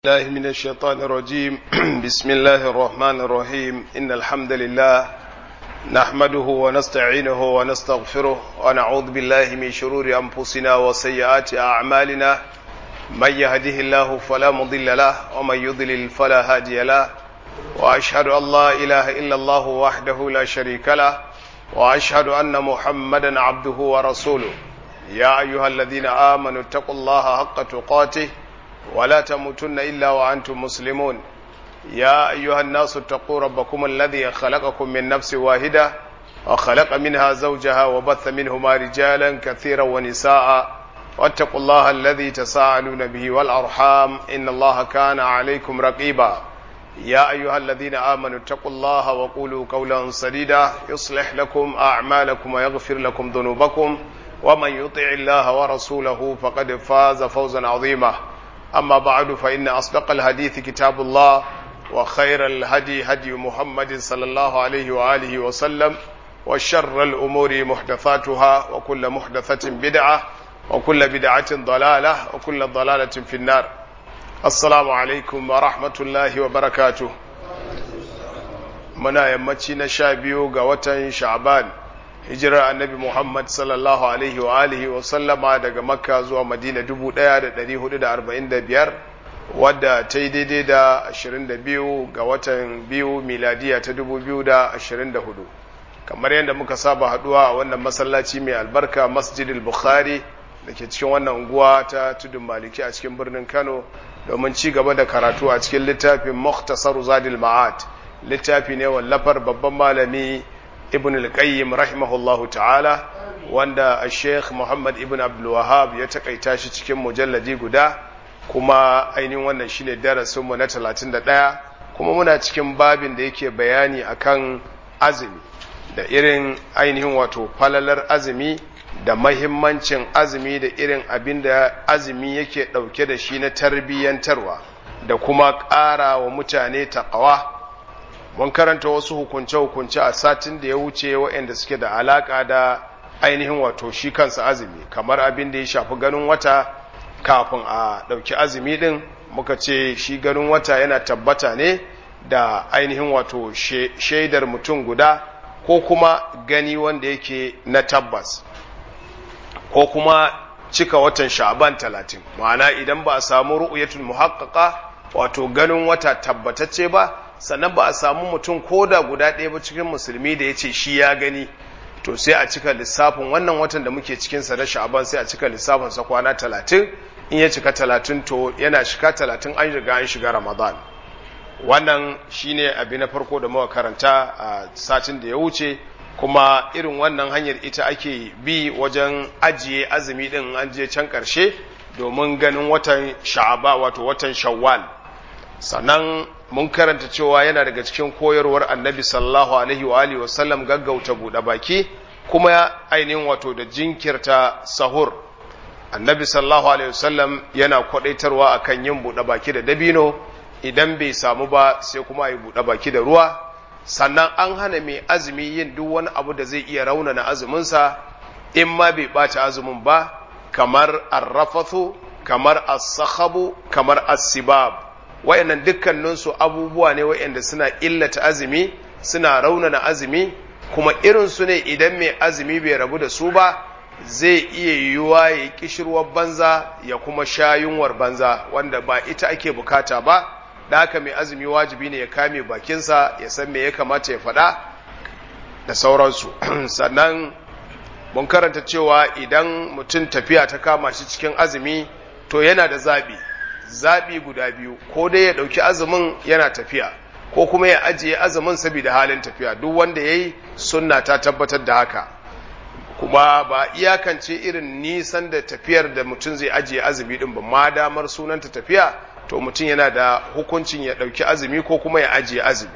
الله من الشيطان الرجيم بسم الله الرحمن الرحيم إن الحمد لله نحمده ونستعينه ونستغفره ونعوذ بالله من شرور أنفسنا وسيئات أعمالنا من يهده الله فلا مضل له ومن يضلل فلا هادي له وأشهد أن لا إله إلا الله وحده لا شريك له وأشهد أن محمدا عبده ورسوله يا أيها الذين آمنوا اتقوا الله حق تقاته ولا تموتن إلا وأنتم مسلمون يا أيها الناس اتقوا ربكم الذي خلقكم من نفس واحدة وخلق منها زوجها وبث منهما رجالا كثيرا ونساء واتقوا الله الذي تساءلون به والأرحام إن الله كان عليكم رقيبا يا أيها الذين آمنوا اتقوا الله وقولوا قولا سديدا يصلح لكم أعمالكم ويغفر لكم ذنوبكم ومن يطع الله ورسوله فقد فاز فوزا عظيما أما بعد فإن أصدق الحديث كتاب الله وخير الهدي هدي محمد صلى الله عليه وآله وسلم وشر الأمور محدثاتها وكل محدثة بدعة وكل بدعة ضلالة وكل ضلالة في النار السلام عليكم ورحمة الله وبركاته منا يمتي نشابيو قوة شعبان hijirar annabi Muhammad sallallahu Alaihi wa alihi wa sallama daga makka zuwa madina 1445 wadda ta yi daidai da 22 ga watan biyu miladiya ta 2024 kamar yadda muka saba haduwa a wannan masallaci mai albarka masjidil bukhari da ke cikin wannan unguwa ta tudun maliki a cikin birnin kano domin ci gaba da karatu a cikin littafin muhtasar zadil ma'ad littafi ne wallafar babban malami ibn al-qayyim rahimahullahu ta'ala wanda sheikh muhammad ibn abdul wahab ya takaita shi cikin mujalladi guda kuma ainihin wannan shine darasin mu na 31 kuma muna cikin babin da yake bayani akan azumi da irin ainihin wato falalar azumi da mahimmancin azumi da irin abin da azumi yake dauke da shi na tarbiyyantarwa da kuma ƙara wa mutane taƙawa mun karanta wasu hukunce-hukunce a satin da ya wuce waɗanda suke da alaƙa da ainihin wato shi kansa azumi kamar abin da ya shafi ganin wata kafin a ɗauki azumi ɗin muka ce shi ganin wata yana tabbata ne da ainihin wato shaidar mutum guda ko kuma gani wanda yake na tabbas ko kuma cika watan sha'ban talatin ma'ana idan ba a samu ru'uyatul muhaqqaqa wato ganin wata tabbatacce ba sannan ba a samu mutum ko da guda ɗaya ba cikin musulmi da ya ce shi ya gani to sai a cika lissafin wannan watan da muke cikinsa na sha'aban sai a cika lissafinsa kwana talatin in ya cika talatin to yana shiga talatin an riga an shiga ramadan wannan shine abi na farko da muka karanta a satin da ya wuce kuma irin wannan hanyar ita ake bi wajen ajiye azumi din an je can ƙarshe domin ganin watan sha'aba wato watan shawwal sannan mun karanta cewa yana daga cikin koyarwar annabi sallallahu alaihi wa alihi wasallam gaggauta buɗe baki kuma ainihin wato da jinkirta sahur annabi sallallahu alaihi wasallam yana kwadaitarwa akan yin buɗe baki da dabino idan bai samu ba sai kuma yi buɗe baki da ruwa sannan an hana mai azumi yin duk wani abu da zai iya raunana azuminsa in ma bai ɓaci azumin ba kamar arrafathu kamar as-sakhabu kamar as-sibab wayannan dukkaninsu abubuwa ne wayanda suna illata azumi suna raunana azumi kuma irinsu ne idan mai azumi bai rabu da su ba zai iya yiwuwa ya kishirwar banza ya kuma sha yunwar banza wanda ba ita ake bukata ba da haka mai azumi wajibi ne ya kame bakinsa ya san me ya kamata ya faɗa da sauransu sannan mun karanta cewa idan mutum tafiya ta kama shi cikin azumi to yana da zaɓi zaɓi guda biyu ko dai ya ɗauki azumin yana tafiya ko kuma ya ajiye azumin saboda halin tafiya duk wanda ya yi sunna ta tabbatar da haka kuma ba iyakance irin nisan da tafiyar da mutum zai ajiye azumi ɗin ba ma damar sunanta tafiya to mutum yana da hukuncin ya ɗauki azumi ko kuma ya ajiye azumi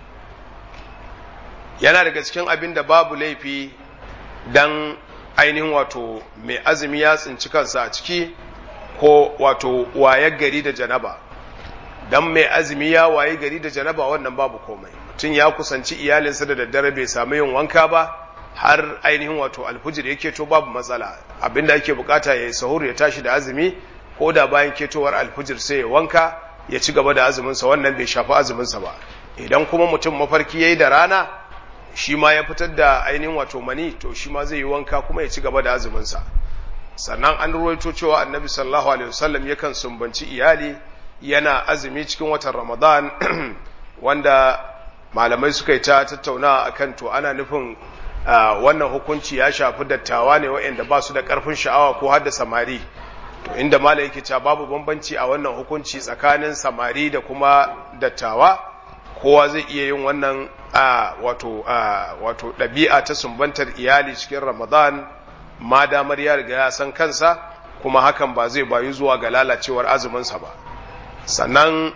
yana daga cikin abin da babu laifi dan ainihin wato mai azumi ya tsinci kansa a ciki ko wato waye gari da janaba dan mai azumi ya waye gari da janaba wannan babu komai mutum ya kusanci iyalinsa da daddare bai samu yin wanka ba har ainihin wato alfujir yake to babu matsala abinda ake bukata ya yi sahur ya tashi da azumi ko da bayan ketowar alfujir sai ya wanka ya ci gaba da azuminsa wannan bai shafi azuminsa ba idan kuma mutum mafarki ya yi da rana shi ma ya fitar da ainihin wato mani to shi ma zai yi wanka kuma ya ci gaba da azuminsa sannan an ruwaito cewa annabi sallallahu alaihi wasallam yakan sumbanci iyali yana azumi cikin watan ramadan wanda malamai suka yi ta tattauna akan to ana nufin wannan hukunci ya shafi dattawa ne waɗanda ba su da ƙarfin sha'awa ko har da samari to inda malai yake cewa babu bambanci a wannan hukunci tsakanin samari da kuma dattawa kowa zai iya yin wannan wato wato ɗabi'a ta sumbantar iyali cikin ramadan ma damar ya riga ya san kansa kuma hakan ba zai bayu zuwa ga lalacewar azuminsa ba sannan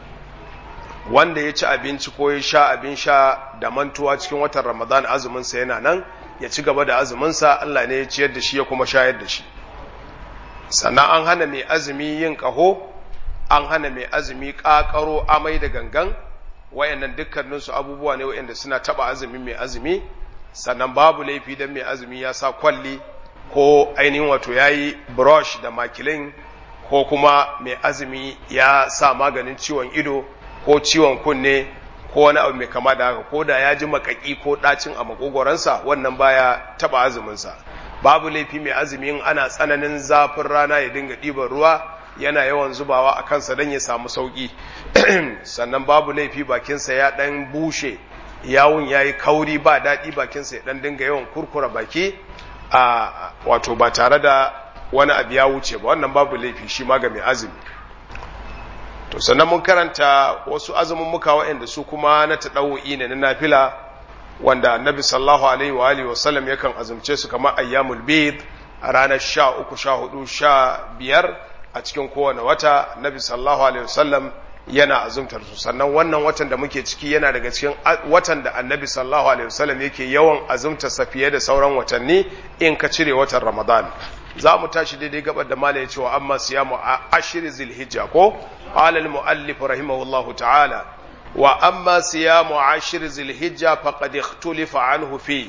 wanda ya ci abinci ko ya sha abin sha da mantuwa cikin watan ramadan azuminsa yana nan ya ci gaba da azuminsa allah ne ya ciyar da shi ya kuma shayar da shi sannan an hana mai azumi yin ƙaho an hana mai azumi ƙaƙaro amai da gangan wayannan dukkaninsu abubuwa ne wayanda suna taba azumin mai azumi sannan babu laifi don mai azumi ya sa kwalli ko ainihin wato ya yi brush da makilin ko kuma mai azumi ya sa maganin ciwon ido ko ciwon kunne ko wani abu mai kama da haka ko da ya ji makaki ko ɗacin a makogoransa wannan baya taba azuminsa babu laifi mai azumi in ana tsananin zafin rana ya dinga ɗiban ruwa yana yawan zubawa a kansa don ya samu sauƙi sannan babu laifi bakinsa ya ɗan bushe yawun ya yi kauri ba daɗi bakinsa ya ɗan dinga yawan kurkura baki a wato ba tare da wani abu ya wuce ba wannan babu laifi shi ma ga mai azumi to sannan mun karanta wasu azumin muka waɗanda su kuma na taɗawo'i ne na nafila wanda annabi sallallahu alaihi wa alihi wasallam yakan azumce su kamar ayyamul bid a ranar sha uku sha hudu sha biyar a cikin kowane wata annabi sallallahu alaihi wasallam yana azumtar su sannan wannan watan da muke ciki yana daga cikin watan da annabi sallallahu alaihi wasallam yake yawan azumta sa fiye da sauran watanni in ka cire watan ramadan za mu tashi daidai gabar da mala ya cewa amma siyamu a ashir zilhijja ko qala al muallif rahimahullahu ta'ala wa amma siyamu ashir zilhijja faqad ikhtulifa anhu fi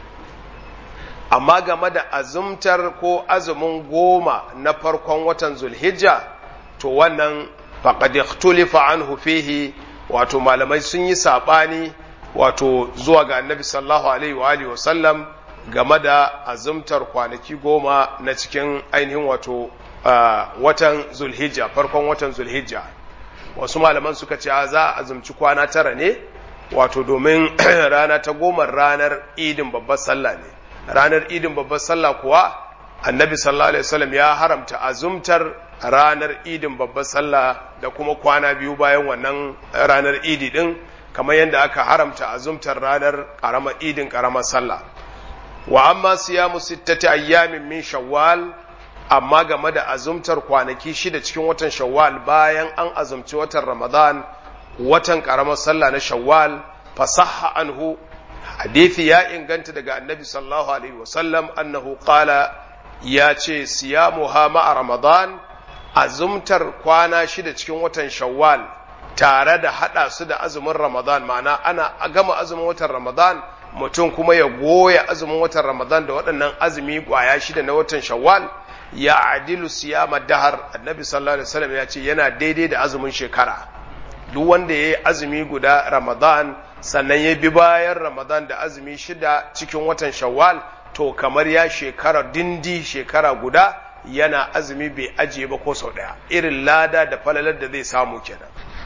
amma game da azumtar ko azumin goma na farkon watan zulhijja to wannan faqad ikhtulifa anhu fihi wato malamai sun yi sabani wato zuwa ga annabi sallallahu alaihi wa alihi wasallam game da azumtar kwanaki goma na cikin ainihin wato watan zulhijja farkon watan zulhijja wasu malaman suka ce za a azumci kwana tara ne wato domin rana ta goma ranar idin babbar sallah ne ranar idin babbar sallah kuwa annabi sallallahu alaihi wasallam ya haramta azumtar ranar idin babbar sallah da kuma kwana biyu bayan wannan ranar idi din kamar yadda aka haramta azumtar ranar karamar idin karamar sallah wa amma siyamu sittati ayyamin min shawwal amma game da azumtar kwanaki shida cikin watan shawwal bayan an azumci watan ramadan watan karamar sallah na shawwal fasahha anhu hadithi ya inganta daga annabi sallallahu alaihi wasallam annahu qala ya ce siyamuha ma'a ramadan azumtar kwana shida cikin watan shawwal tare da hada su da azumin ramadan ma'ana ana gama azumin watan ramadan mutum kuma ya goya azumin watan ramadan da waɗannan azumi ƙwaya shida na watan shawwal ya adilu siyama dahar annabi sallallahu alaihi wasallam ya ce yana daidai da azumin shekara duk wanda ya yi azumi guda ramadan sannan ya bi bayan ramadan da azumi shida cikin watan shawwal to kamar ya shekara dindi shekara guda yana azumi bai ajiye ba ko sau ɗaya irin lada da falalar da zai samu kenan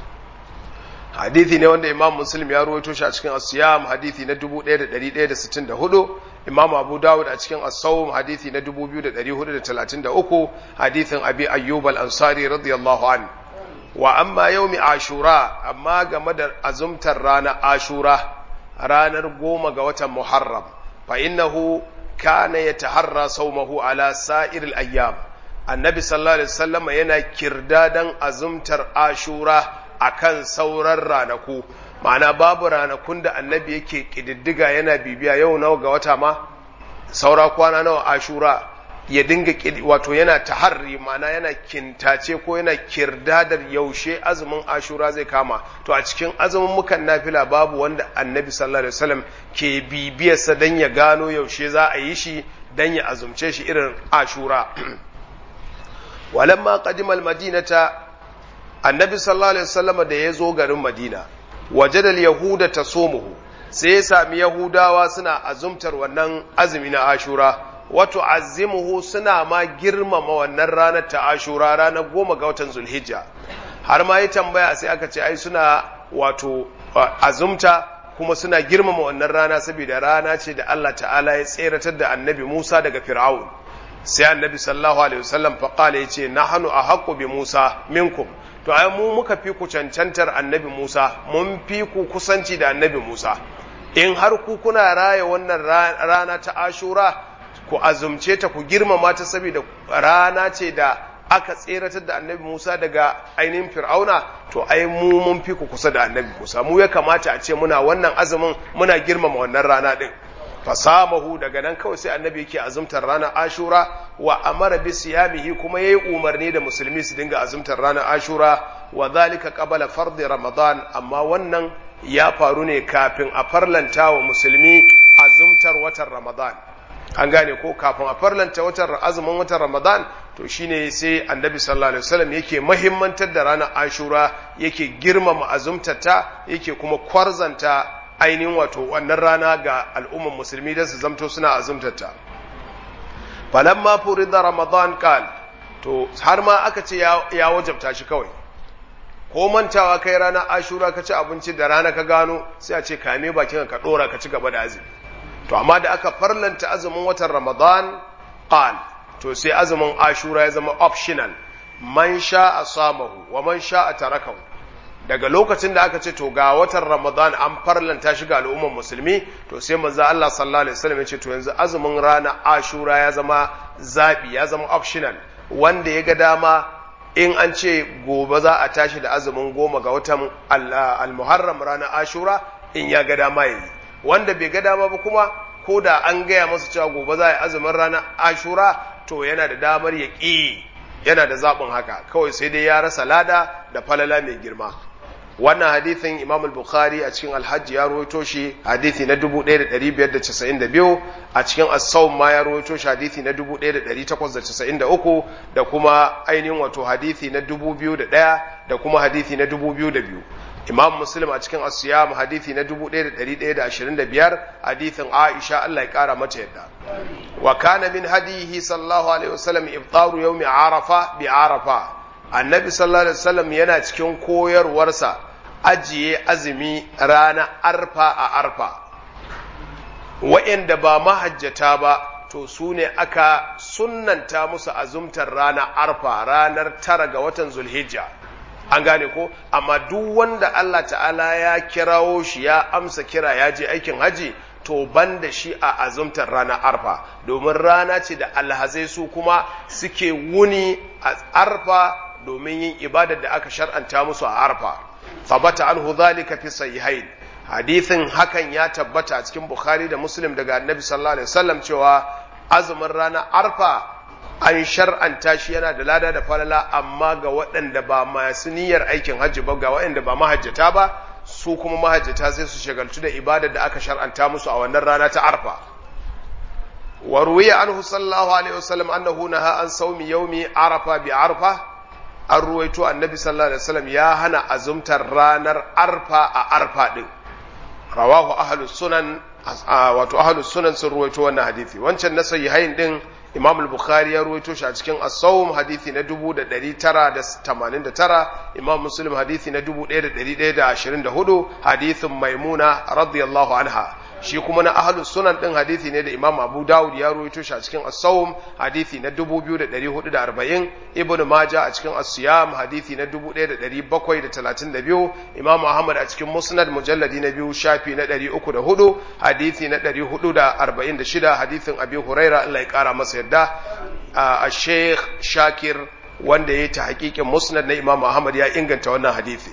hadithi ne wanda imam muslim ya ruwaito shi a cikin asiyam hadithi na 1164 imam abu dawud a cikin as-sawm hadithi na 2433 hadithin abi ayyub al-ansari radiyallahu an wa amma yawmi ashura amma game da azumtar rana ashura ranar goma ga watan muharram fa innahu kana yataharra sawmahu ala sa'iril ayyam annabi sallallahu alaihi wasallam yana kirdadan azumtar ashura akan sauran ranaku ma'ana babu ranakun da annabi yake kididdiga yana bibiya yau nawa ga wata ma saura kwana nawa ashura ya dinga wato yana taharri ma'ana yana kintace ko yana kirdadar yaushe azumin ashura zai kama to a cikin azumin mukan nafila babu wanda annabi sallallahu alaihi wasallam ke bibiyarsa dan ya gano yaushe za a yi shi dan ya azumce shi irin ashura walamma qadima al-madinata annabi sallallahu alaihi wasallam da ya zo garin madina wajadal yahuda tasumuhu sai ya sami yahudawa suna azumtar wannan azumi na ashura wato azimuhu suna ma girmama wannan ranar ta ashura ranar goma ga watan zulhijja har ma yi tambaya sai aka ce ai suna wato azumta kuma suna girmama wannan rana saboda rana ce da Allah ta'ala ya tseratar da annabi Musa daga Fir'aun sai annabi sallallahu alaihi wasallam faqala yace nahnu ahaqqu bi Musa minkum to ai mu muka fi ku cancantar annabi Musa mun fi ku kusanci da annabi Musa in har ku kuna raya wannan rana ta Ashura ku azumce ta ku girmama ta saboda rana ce da aka tseratar da annabi Musa daga ainihin Fir'auna to ai mu mun fi ku kusa da annabi Musa mu ya kamata a ce muna wannan azumin muna girmama wannan rana din fasamahu daga nan kawai sai annabi yake azumtar ranar Ashura wa amara bi siyamihi kuma yayi umarni da musulmi su dinga azumtar ranar Ashura wa zalika qabala fardi Ramadan amma wannan ya faru ne kafin a farlanta wa musulmi azumtar watan Ramadan an gane ko kafin a farlanta watan azumin watan Ramadan to shine sai annabi sallallahu alaihi wasallam yake mahimmantar da ranar Ashura yake girmama azumtata yake kuma kwarzanta ainihin wato wannan rana ga al'umman musulmi don su zamto suna azumtata falamma furida Ramadan kal to har ma aka ce ya wajabta shi kawai ko mantawa kai ranar Ashura ka ci abinci da rana ka gano sai a ce kame bakin ka dora ka ci gaba da azumi to amma da aka farlanta azumin watan Ramadan qal to sai azumin Ashura ya zama optional man sha'a samahu wa man sha'a tarakahu daga lokacin da aka ce to ga watan Ramadan an farlanta shi ga al'umman musulmi to sai manzo Allah sallallahu alaihi wasallam ya ce to yanzu azumin rana Ashura ya zama zabi ya zama optional wanda ya ga dama in an ce gobe za a tashi da azumin goma ga watan al-Muharram ranar Ashura in ya ga dama yayi wanda bai ga dama ba kuma ko da an gaya masa cewa gobe za a yi azumin ranar ashura to yana da damar ya ƙi yana da zaɓin haka kawai sai dai ya rasa lada da falala mai girma wannan hadithin imam al-bukhari a cikin alhaji ya rawaito shi hadithi na 1592 a cikin as-sawm ma ya rawaito shi hadithi na 1893 da kuma ainihin wato hadithi na 2001 da kuma hadithi na 2002 imam muslim a cikin asiyam hadithi na 1125 hadithin aisha Allah ya kara mata yadda wa kana min hadihi sallallahu alaihi wasallam iftaru yawmi arafa bi arafa annabi sallallahu alaihi wasallam yana cikin koyarwarsa ajiye azumi rana arfa a arfa wa'anda ba mahajjata ba to su ne aka sunnanta musu azumtar rana arfa ranar tara ga watan zulhijja an gane ko amma duk wanda Allah ta'ala ya kirawo shi ya amsa kira ya je aikin haji to ban da shi a azumtar rana arfa domin rana ce da alhazai su kuma suke wuni a arfa domin yin ibadar da aka shar'anta musu a arfa fabata anhu zalika fi sahihain hadithin hakan ya tabbata a cikin bukhari da muslim daga annabi sallallahu alaihi wasallam cewa azumin rana arfa an shar'anta shi yana da lada da falala amma ga waɗanda ba masu niyyar aikin hajji ba ga waɗanda ba mahajjata ba su kuma mahajjata sai su shagaltu da ibadar da aka shar'anta musu a wannan rana ta arfa wa ruwiya anhu sallallahu alaihi wasallam annahu naha an saumi yaumi arafa bi arfa an ruwaito annabi sallallahu alaihi wasallam ya hana azumtar ranar arfa a arfa din rawahu ahlus sunan wato ahlus sunan sun ruwaito wannan hadisi wancan na sahihain din Imam al-Bukhari ya ruwaito shi a cikin As-Sawm hadisi na 1989 Imam Muslim hadisi na 1124 hadisin Maimuna radiyallahu anha shi kuma na ahlus sunan din hadisi ne da Imam Abu Dawud ya ruwaito shi a cikin As-Sawm hadisi na 2440 Ibn Majah a cikin As-Siyam hadisi na 1732 Imam Ahmad a cikin Musnad mujalladi na biyu shafi na 304 hadisi na 446 hadisin Abi Huraira Allah ya kara masa yadda a Sheikh Shakir wanda ya yi ta hakikin Musnad na Imam Ahmad ya inganta wannan hadisi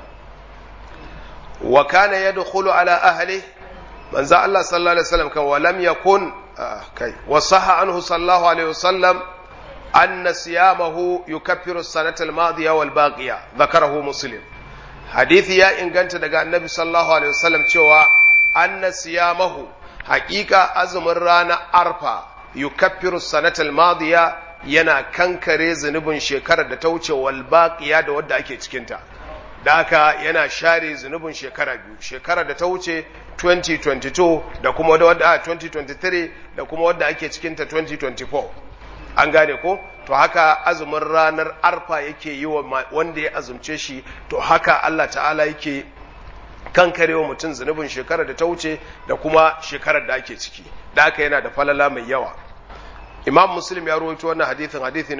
wa kana yadkhulu ala ahli manzo Allah sallallahu alaihi wasallam kan walam yakun kai wa sahha anhu sallallahu alaihi wasallam anna siyamahu yukaffiru as-sanata al-madiya wal baqiya dhakarahu muslim hadisi ya inganta daga annabi sallallahu alaihi wasallam cewa anna siyamahu haqiqa azumin rana arfa yukaffiru as-sanata al-madiya yana kankare zunubin shekarar da ta wuce wal baqiya da wadda ake cikinta da haka yana share zunubin shekara biyu shekarar da ta wuce 2022 da kuma wadda 2023 da kuma wadda ake cikinta 2024 an gane ko to haka azumin ranar arfa yake yi wa wanda ya azumce shi to haka Allah ta'ala yake kankarewa mutum zunubin shekarar da ta wuce da kuma shekarar da ake ciki da haka yana da falala mai yawa imam muslim ya rawaito wannan hadithin hadithi na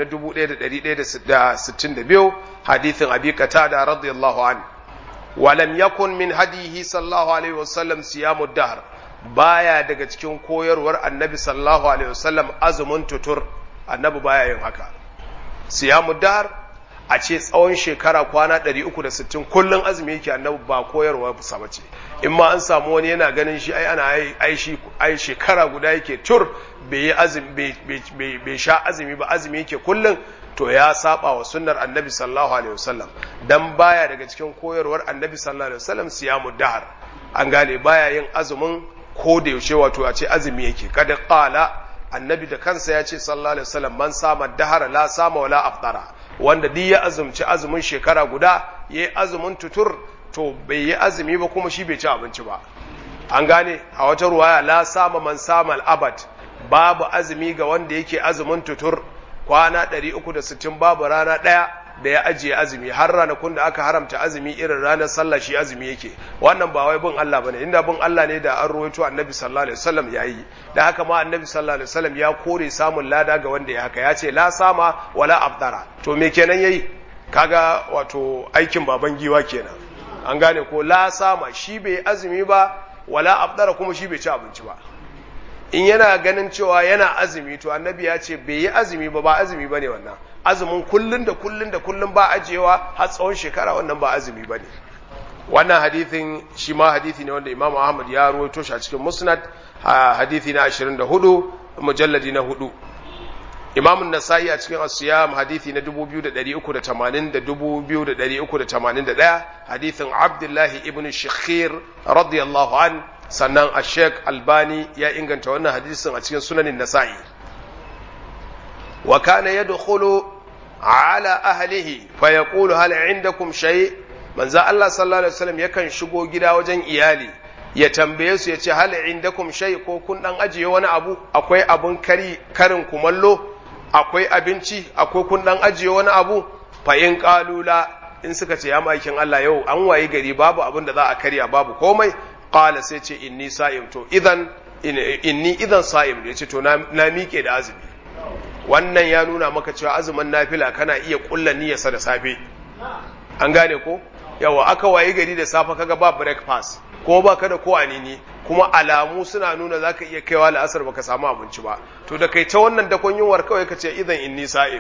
1162 hadithin abi qatada radiyallahu an walam yakun min hadihi sallallahu alaihi wasallam siyamu dahr baya daga cikin koyarwar annabi sallallahu alaihi wasallam azumin tutur annabi baya yin haka siyamu dahr a ce tsawon shekara kwana 360 kullun azumi yake annabi ba koyarwa sa bace in ma an samu wani yana ganin shi ai ana ai shi ai shekara guda yake tur bai yi azumi bai sha azumi ba azumi yake kullun to ya saba wa sunnar annabi sallallahu alaihi wasallam dan baya daga cikin koyarwar annabi sallallahu alaihi wasallam siyamu dahar an gane baya yin azumin ko da yaushe wato a ce azumi yake kada qala annabi da kansa ya ce sallallahu alaihi wasallam man sama dahara la sama wala aftara wanda duk ya azumci azumin shekara guda yayi azumin tutur to bai yi azumi ba kuma shi bai ci abinci ba an gane a wata ruwaya la sama man sama al-abad babu azumi ga wanda yake azumin tutur kwana 360 babu rana ɗaya da ya ajiye azumi har ranakun da aka haramta azumi irin ranar sallah shi azumi yake wannan ba wai bin Allah bane inda bin Allah ne da an ruwaito annabi sallallahu alaihi wasallam yayi da haka ma annabi sallallahu alaihi wasallam ya kore samun lada ga wanda ya haka ya ce la sama wala abdara to me kenan yayi kaga wato aikin baban giwa kenan an gane ko la sama shi bai azumi ba wala abdara kuma shi bai ci abinci ba in yana ganin cewa yana azumi to annabi ya ce bai yi azumi ba ba azumi ba ne wannan azumin kullun da kullun da kullun ba ajiyewa har tsawon shekara wannan ba azumi ba ne wannan hadithin shi ma hadithi ne wanda imam ahmad ya ruwaito shi a cikin musnad hadithi na 24 mujalladi na hudu imam nasa'i a cikin asiyam hadithi na 2380 da 2381 hadithin abdullahi ibn shakhir radiyallahu an sannan a sheik albani ya inganta wannan hadisin a cikin sunanin nasa'i wa kana yadkhulu ala ahlihi fa yaqulu hal indakum shay manzo Allah sallallahu alaihi wasallam yakan shigo gida wajen iyali ya tambaye su ya ce hal indakum shay ko kun dan ajiye wani abu akwai abun kari karin kumallo akwai abinci akwai kun dan ajiye wani abu fa in qalula in suka ce ya makin Allah yau an wayi gari babu abin da za a karya babu komai qala sai ce inni sa'im to idan inni idan sa'im ya ce to na miƙe da azumi wannan ya nuna maka cewa azumin nafila kana iya kulla niyyarsa da safe an gane ko yawa aka wayi gari da safe kaga ba breakfast ko ba ka da ko anini kuma alamu suna nuna zaka iya kaiwa la'asar baka samu abinci ba to da kai ta wannan dakon yunwar kawai ka ce idan inni sa'im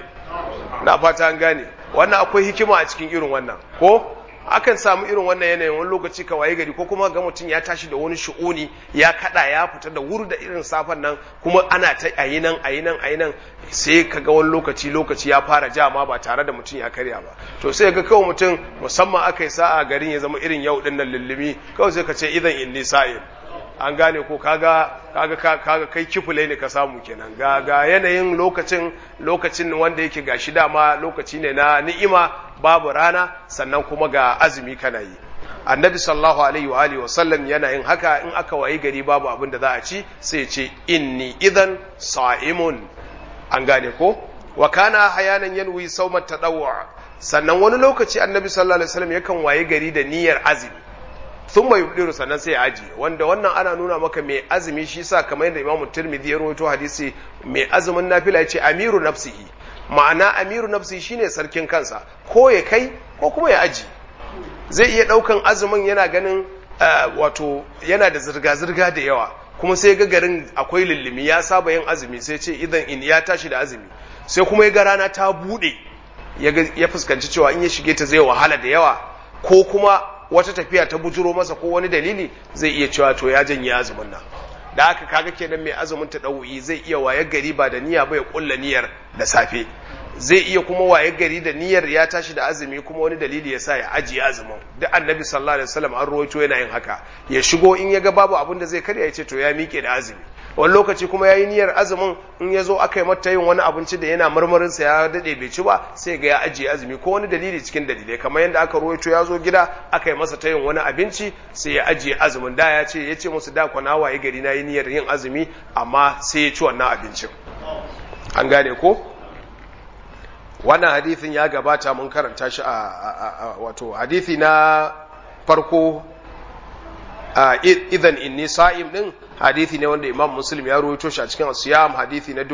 na fata an gane wannan akwai hikima a cikin irin wannan ko akan samu irin wannan yanayin wani lokaci ka waye gari ko kuma ga mutum ya tashi da wani shu'uni ya kada ya fita da wuri da irin safan nan kuma ana ta ayi nan ayi nan ayi nan sai ka ga wani lokaci lokaci ya fara jama ba tare da mutum ya karya ba to sai ga kawai mutum musamman aka yi sa'a garin ya zama irin yau dinnan lullumi kawai sai ka ce idan inni sa'in an gane ko kaga kaga kaga kai kifule ne ka samu kenan ga ga yanayin lokacin lokacin wanda yake gashi dama lokaci ne na ni'ima babu rana sannan kuma ga azumi kana yi annabi sallallahu alaihi wa alihi wa sallam yana yin haka in aka wayi gari babu abin da za a ci sai ya ce inni idan sa'imun an gane ko wa kana hayanan yanwi saumat tadawwu sannan wani lokaci annabi sallallahu alaihi wasallam yakan wayi gari da niyyar azumi sun mai yudiru sannan sai ya ajiye wanda wannan ana nuna maka mai azumi shi sa kamar yadda imamu tirmidhi ya rawaito hadisi mai azumin nafila ya ce amiru nafsihi ma'ana amiru nafsihi shine sarkin kansa ko ya kai ko kuma ya aji zai iya daukan azumin yana ganin wato yana da zirga-zirga da yawa kuma sai ga garin akwai lullumi ya saba yin azumi sai ce idan in ya tashi da azumi sai kuma ya ga rana ta bude ya fuskanci cewa in ya shige ta zai wahala da yawa ko kuma wata tafiya ta bujuro masa ko wani dalili zai iya cewa to ya janye azumin nan da haka kaga kenan mai azumin ta ɗau'i zai iya waye gari ba da niyya ba ya kulla niyyar da safe zai iya kuma waye gari da niyyar ya tashi da azumi kuma wani dalili ya sa ya ajiye azumin duk annabi sallallahu alaihi wasallam an rawaito yana yin haka ya shigo in ya ga babu abin da zai karya ya ce to ya miƙe da azumi wani lokaci kuma yayi niyyar azumin in ya zo aka yi mata yin wani abinci da yana marmarin sa ya dade bai ci ba sai ga ya ajiye azumi ko wani dalili cikin dalilai kamar yadda aka ruwaito ya zo gida aka yi masa ta yin wani abinci sai ya ajiye azumin da ya ce ya ce musu da kwana waye gari na yi niyyar yin azumi amma sai ya ci wannan abincin an gane ko wannan hadithin ya gabata mun karanta shi a wato hadithi na farko idan inni sa'im din hadithi ne wanda imam muslim ya ruwaito shi a cikin siyam hadithi na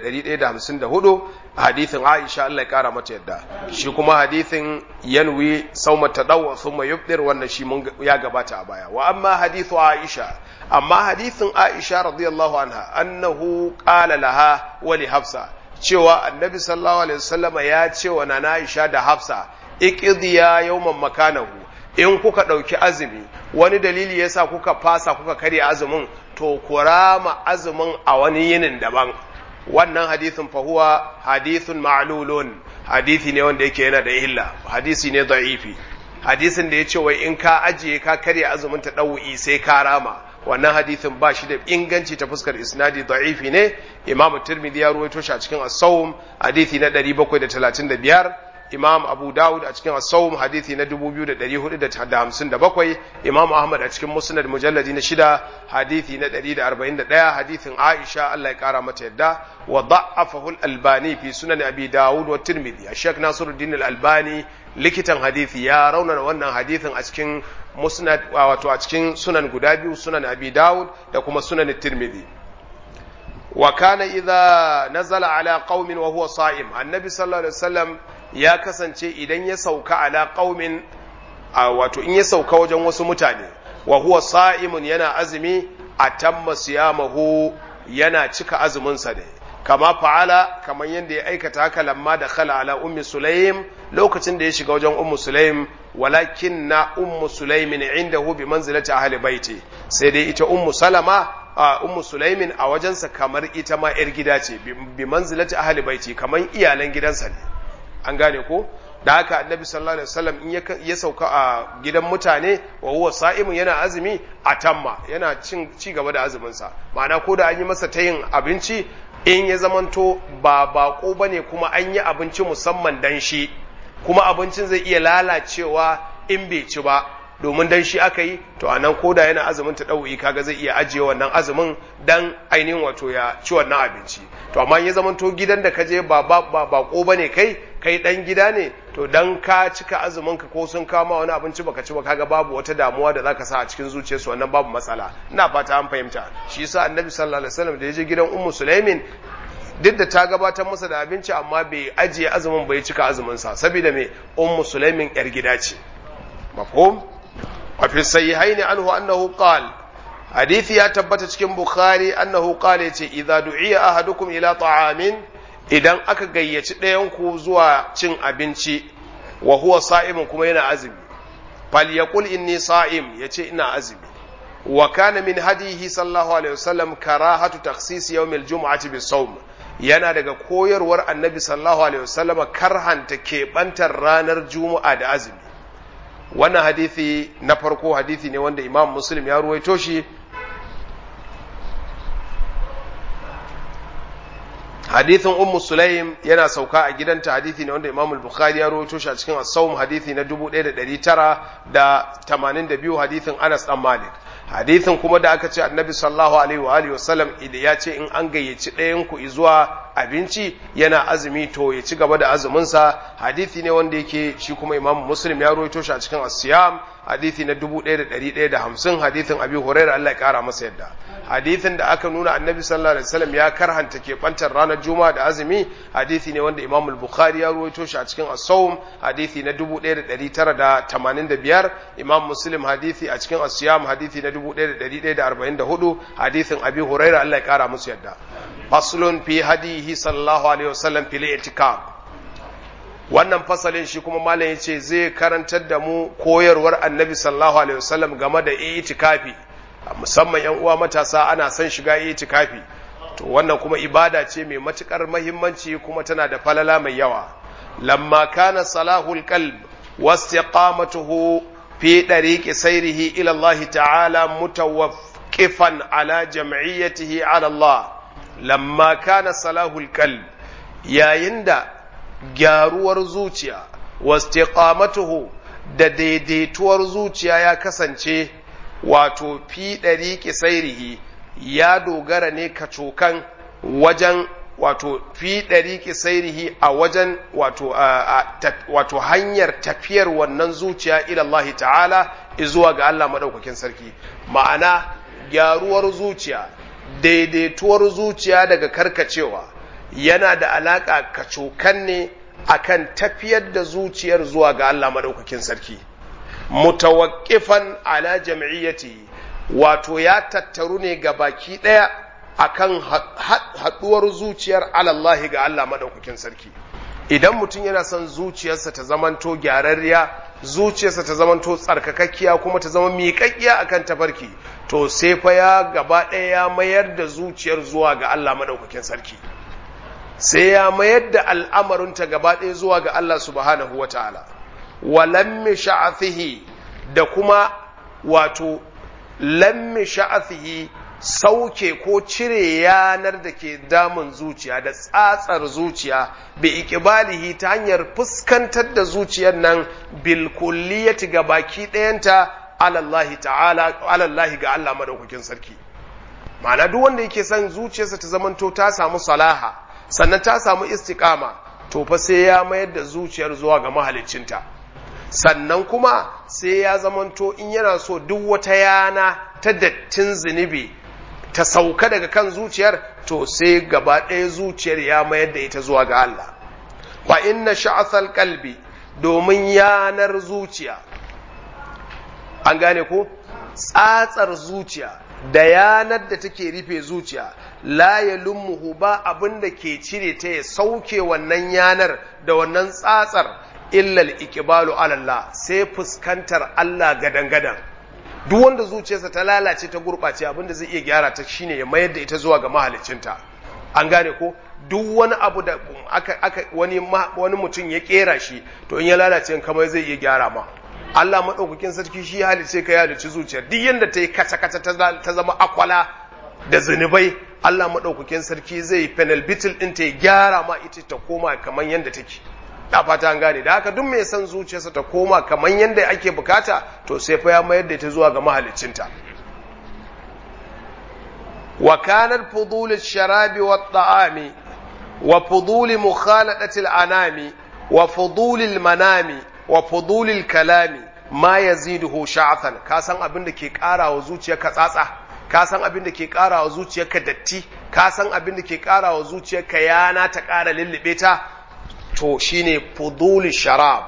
1154 hadithin aisha Allah ya kara mata yadda shi kuma hadithin yanwi sauma tadawwa thumma yubdir wannan shi mun ya gabata a baya wa amma hadithu aisha amma hadithin aisha radiyallahu anha annahu qala laha wa li hafsa cewa annabi sallallahu alaihi wasallam ya ce wa nana aisha da hafsa iqdiya yawman makanahu in kuka ɗauki azumi wani dalili yasa kuka fasa kuka karya azumin to kurama azumin a wani yinin daban wannan hadithin fahuwa hadithun ma'lulun hadithi ne wanda yake yana da illa hadisi ne da'ifi hadisin da ya ce wai in ka ajiye ka karya azumin ta ɗau'i sai ka rama wannan hadithin ba shi da inganci ta fuskar isnadi da'ifi ne imamu tirmidhi ya ruwaito shi a cikin as-sawm hadithi na 735 imam abu dawud a cikin asawum hadithi na 2457 imam ahmad a cikin musnad mujalladi na shida hadithi na 141 hadithin aisha Allah ya kara mata yadda wa da'afahu al-albani fi sunan abi dawud wa tirmidhi ashek nasiruddin al-albani likitan hadithi ya raunana wannan hadithin a cikin musnad wato a cikin sunan guda biyu sunan abi dawud da kuma sunan tirmidhi wa kana idza nazala ala qaumin wa huwa sa'im annabi sallallahu alaihi wasallam ya kasance idan ya sauka ala qaumin wato in ya sauka wajen wasu mutane wa huwa sa'imun yana azumi atamma siyamahu yana cika azumin sa ne kama fa'ala kamar yadda ya aikata haka lamma da khala ala ummi sulaim lokacin da ya shiga wajen ummu sulaim walakin na ummu sulaimin indahu bi manzilati ahli baiti sai dai ita ummu salama a ummu sulaimin a wajensa kamar ita ma yar gida ce bi manzilati ahli baiti kamar iyalan gidansa ne an gane ko da haka annabi sallallahu alaihi wasallam in ya sauka a gidan mutane wa huwa sa'imun yana azumi a tamma yana cin ci gaba da azumin sa ma'ana ko da an yi masa tayin abinci in ya zamanto ba bako bane kuma an yi abinci musamman dan shi kuma abincin zai iya lalacewa in bai ci ba domin dan shi aka yi to a nan koda yana azumin ta ɗau'i kaga zai iya ajiye wannan azumin dan ainihin wato ya ci wannan abinci to amma ya zama to gidan da ka je ba ba ba bako bane kai kai dan gida ne to dan ka cika azumin ka ko sun kama wani abinci baka ci ba kaga babu wata damuwa da zaka sa a cikin zuciyarsu wannan babu matsala ina fata an fahimta shi yasa annabi sallallahu alaihi wasallam da ya je gidan ummu sulaimin duk da ta gabatar masa da abinci amma bai ajiye azumin bai cika azumin sa saboda me ummu sulaimin yar gida ce mafhum وفي الصحيحين عنه أنه قال حديث يا تبت cikin Bukhari أنه قال yace idza du'iya ahadukum ila ta'amin idan aka gayyaci ɗayan ku zuwa cin abinci wa huwa sa'imun kuma yana azumi fal yaqul inni sa'im yace ina azumi wa kana min hadihi sallallahu alaihi wasallam karahatu takhsis yawm al-jum'ati bis-sawm yana daga koyarwar annabi sallallahu alaihi wasallam karhanta keɓantar ranar juma'a da azumi wannan hadithi na farko hadithi ne wanda imam muslim ya ruwaito shi hadithin ummu sulaim yana sauka a gidanta hadithi ne wanda imam al-bukhari ya ruwaito shi a cikin as-sawm hadithi na 1982 hadithin anas dan malik hadithin kuma da aka ce annabi sallallahu alaihi wa alihi wasallam idan ya ce in an gayyaci ɗayan ku zuwa abinci yana azumi to ya ci gaba da azumin sa hadithi ne wanda yake shi kuma imam muslim ya rawaito shi a cikin as-siyam hadithi na 1150 hadithin abi hurairah Allah ya kara masa yadda hadithin da aka nuna annabi sallallahu alaihi wasallam ya karhanta ke bantar ranar juma'a da azumi hadithi ne wanda imam al-bukhari ya rawaito shi a cikin as-sawm hadithi na 1985 imam muslim hadithi a cikin as-siyam hadithi na 1144 hadithin abi huraira Allah ya kara musu yadda faslun fi hadihi sallallahu alaihi wasallam fil i'tikaf wannan fasalin shi kuma malam yace zai karantar da mu koyarwar annabi sallallahu alaihi wasallam game da i'tikafi musamman yan uwa matasa ana son shiga i'tikafi to wannan kuma ibada ce mai matukar muhimmanci kuma tana da falala mai yawa lamma kana salahul qalb wastiqamatuhu fi ɗariƙi sairihi ilallahi ta'ala mutawaqqifan ala jam'iyyatihi ala Allah lamma kana salahul qalb yayin da gyaruwar zuciya wastiqamatuhu da daidaituwar zuciya ya kasance wato fi ɗari sairihi ya dogara ne kacokan wajen wato fi ɗari sairihi a wajen wato, wato hanyar tafiyar wannan zuciya ilallahi ta'ala zuwa ga Allah maɗaukakin sarki ma'ana gyaruwar zuciya daidaituwar zuciya daga karkacewa yana da alaƙa kacokan ne akan tafiyar da zuciyar zuwa ga Allah maɗaukakin sarki mutawaqqifan ala jam'iyyati wato ya tattaru ne ga baki ɗaya akan haɗuwar zuciyar alallahi ga Allah maɗaukakin sarki idan mutum yana son zuciyarsa ta zamanto gyararriya zuciyarsa ta zamanto tsarkakakkiya kuma ta zama miƙaƙƙiya akan tafarki to sai fa ya gaba ɗaya ya mayar da zuciyar zuwa ga Allah maɗaukakin sarki sai ya mayar da al'amarinta gaba ɗaya zuwa ga Allah subhanahu wa ta'ala wa lammi sha'afihi da kuma wato lammi sha'afihi sauke ko cire yanar da ke damun zuciya da tsatsar zuciya bi ikibalihi ta hanyar fuskantar da zuciyar nan bil kulliyati ga baki ɗayanta alallahi ta'ala alallahi ga Allah madaukakin sarki ma'ana duk wanda yake son zuciyarsa ta zamanto ta samu salaha sannan ta samu istiqama to fa sai ya mayar da zuciyar zuwa ga mahaliccinta sannan kuma sai ya zamanto in yana so duk wata yana ta dattin zunubi ta sauka daga kan zuciyar to sai gaba ɗaya zuciyar ya mayar da ita zuwa ga Allah wa inna sha'athal qalbi domin yanar zuciya an gane ko tsatsar zuciya da yanar da take rufe zuciya la ya lummuhu ba abin da ke cire ta ya sauke wannan yanar da wannan tsatsar illal ikibalu alallah sai fuskantar Allah gadan-gadan duk wanda zuciyarsa ta lalace ta gurɓace abin da zai iya gyara ta shine ya mayar da ita zuwa ga mahaliccinta an gane ko duk wani abu da aka, aka wani, wani mutum ya kera shi to in ya lalace kamar zai iya gyara ma Allah maɗaukakin sarki shi halice ka ya halici zuciyar duk yadda ta yi kaca-kaca ta zama akwala da zunubai Allah maɗaukakin sarki zai penal bitil ɗin ta gyara ma ita ta koma kamar yadda take da fata an gane da haka duk mai son zuciyarsa ta koma kamar yadda ake bukata to sai fa ya mayar da ita zuwa ga mahaliccinta wa kanat fudul sharabi wa ta'ami wa fudul mukhaladati anami wa fudul manami wa fudul kalami ma yaziduhu sha'athan ka san abin da ke ƙara wa zuciyarka tsatsa ka san abin da ke ƙara wa zuciyarka datti ka san abin da ke ƙara wa zuciyarka yana ta ƙara lullube ta to shine fudul sharab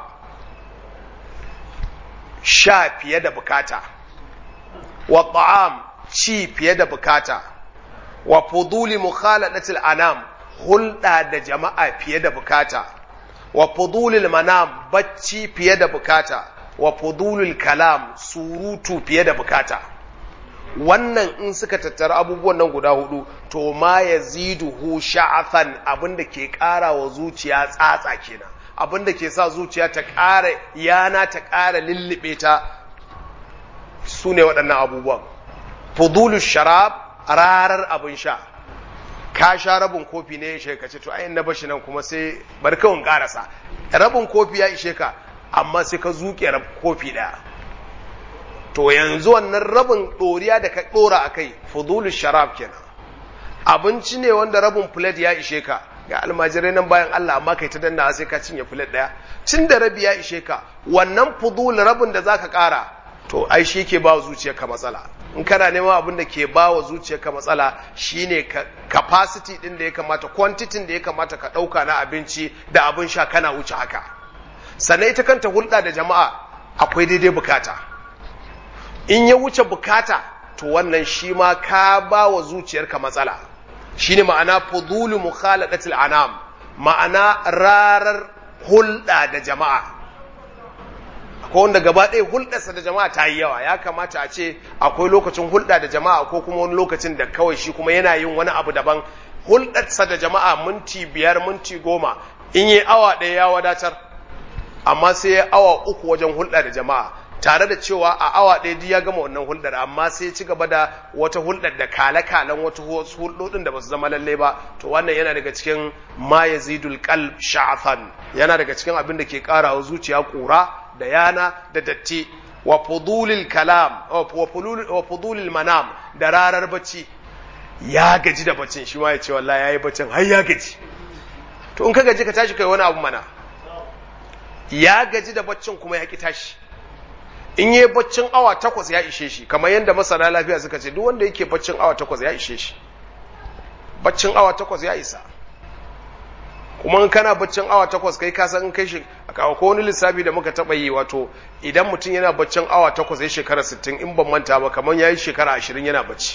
sha fiye da bukata wa ta'am ci fiye da bukata wa fuduli mukhaladatil anam hulɗa da jama'a fiye da bukata wa fudulil manam bacci fiye da bukata wa fudulil kalam surutu fiye da bukata wannan in suka tattara abubuwan nan guda hudu to ma yaziduhu sha'athan abinda ke ƙara wa zuciya tsatsa kenan abinda ke sa zuciya ta ƙara yana ta ƙara lullube ta su ne waɗannan abubuwan fudulul sharab rarar abin sha ka sha rabin kofi ne ya ishe ka ce to ayin na bashi nan kuma sai bar kawun karasa rabin kofi ya ishe ka amma sai ka zuke kofi daya to yanzu wannan rabin ɗoriya da ka ɗora a kai fudulu sharab kenan abinci ne wanda rabin plate ya ishe ka ga almajirai nan bayan Allah amma kai ta danna sai ka cinye plate daya cin da rabi ya ishe ka wannan fudul rabin da zaka ƙara to ai shi ke ba zuciyarka matsala in kana neman abin da ke ba wa zuciyarka matsala shine capacity din da ya kamata quantity da ya kamata ka ɗauka na abinci da abin sha kana wuce haka sannan ita kanta hulɗa da jama'a akwai daidai bukata in ya wuce bukata to wannan shi ma ka ba wa zuciyarka matsala shine ma'ana fudulu mukhaladatil anam ma'ana rarar hulɗa da jama'a ko wanda gaba ɗaya hulɗarsa da jama'a ta yi yawa ya kamata a ce akwai lokacin hulɗa da jama'a ko kuma wani lokacin da kawai shi kuma yana yin wani abu daban hulɗarsa da jama'a minti biyar minti goma in yi awa ɗaya ya wadatar amma sai ya awa uku wajen hulɗa da jama'a tare da cewa a awa ɗaya duk ya gama wannan hulɗar amma sai ci gaba da wata hulɗar da kale-kalen wata hulɗoɗin da ba su zama lalle ba to wannan yana daga cikin ma yazidul qalb sha'afan yana daga cikin abin da ke ƙara wa zuciya ƙura da yana da datti wa fudulil kalam wa fudulil manam da rarar bacci ya gaji da baccin shi ma ya ce wallahi yayi baccin har ya gaji to in ka gaji ka tashi kai wani abu mana ya gaji da baccin kuma ya ki tashi in yi baccin awa takwas ya ishe shi kamar yadda masana lafiya suka ce duk wanda yake baccin awa takwas ya ishe shi baccin awa takwas ya isa kuma in kana baccin awa takwas kai ka san kai shi ko wani lissafi da muka taba yi wato idan mutum yana baccin awa takwas ya shekara 60 in ban manta ba kamar yayi shekara 20 yana bacci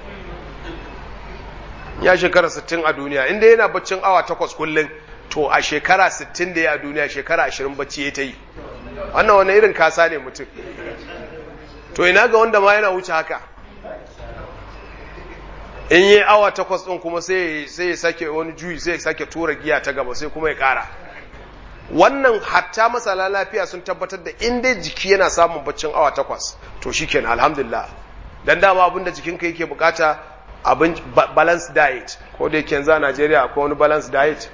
ya shekara 60 a duniya inda yana baccin awa takwas kullum to a shekara 60 da ya a duniya shekara 20 bacci ya ta yi wannan wani irin kasa ne mutum to ina ga wanda ma yana wuce haka in yi awa takwas ɗin kuma sai ya sake wani juyi sai ya sake tura giya ta gaba sai kuma ya ƙara wannan hatta masala lafiya sun tabbatar da in dai jiki yana samun baccin awa takwas to shi kenan alhamdulillah dan dama abin da jikinka yake bukata abin balance diet ko da yake yanzu a Najeriya akwai wani balance diet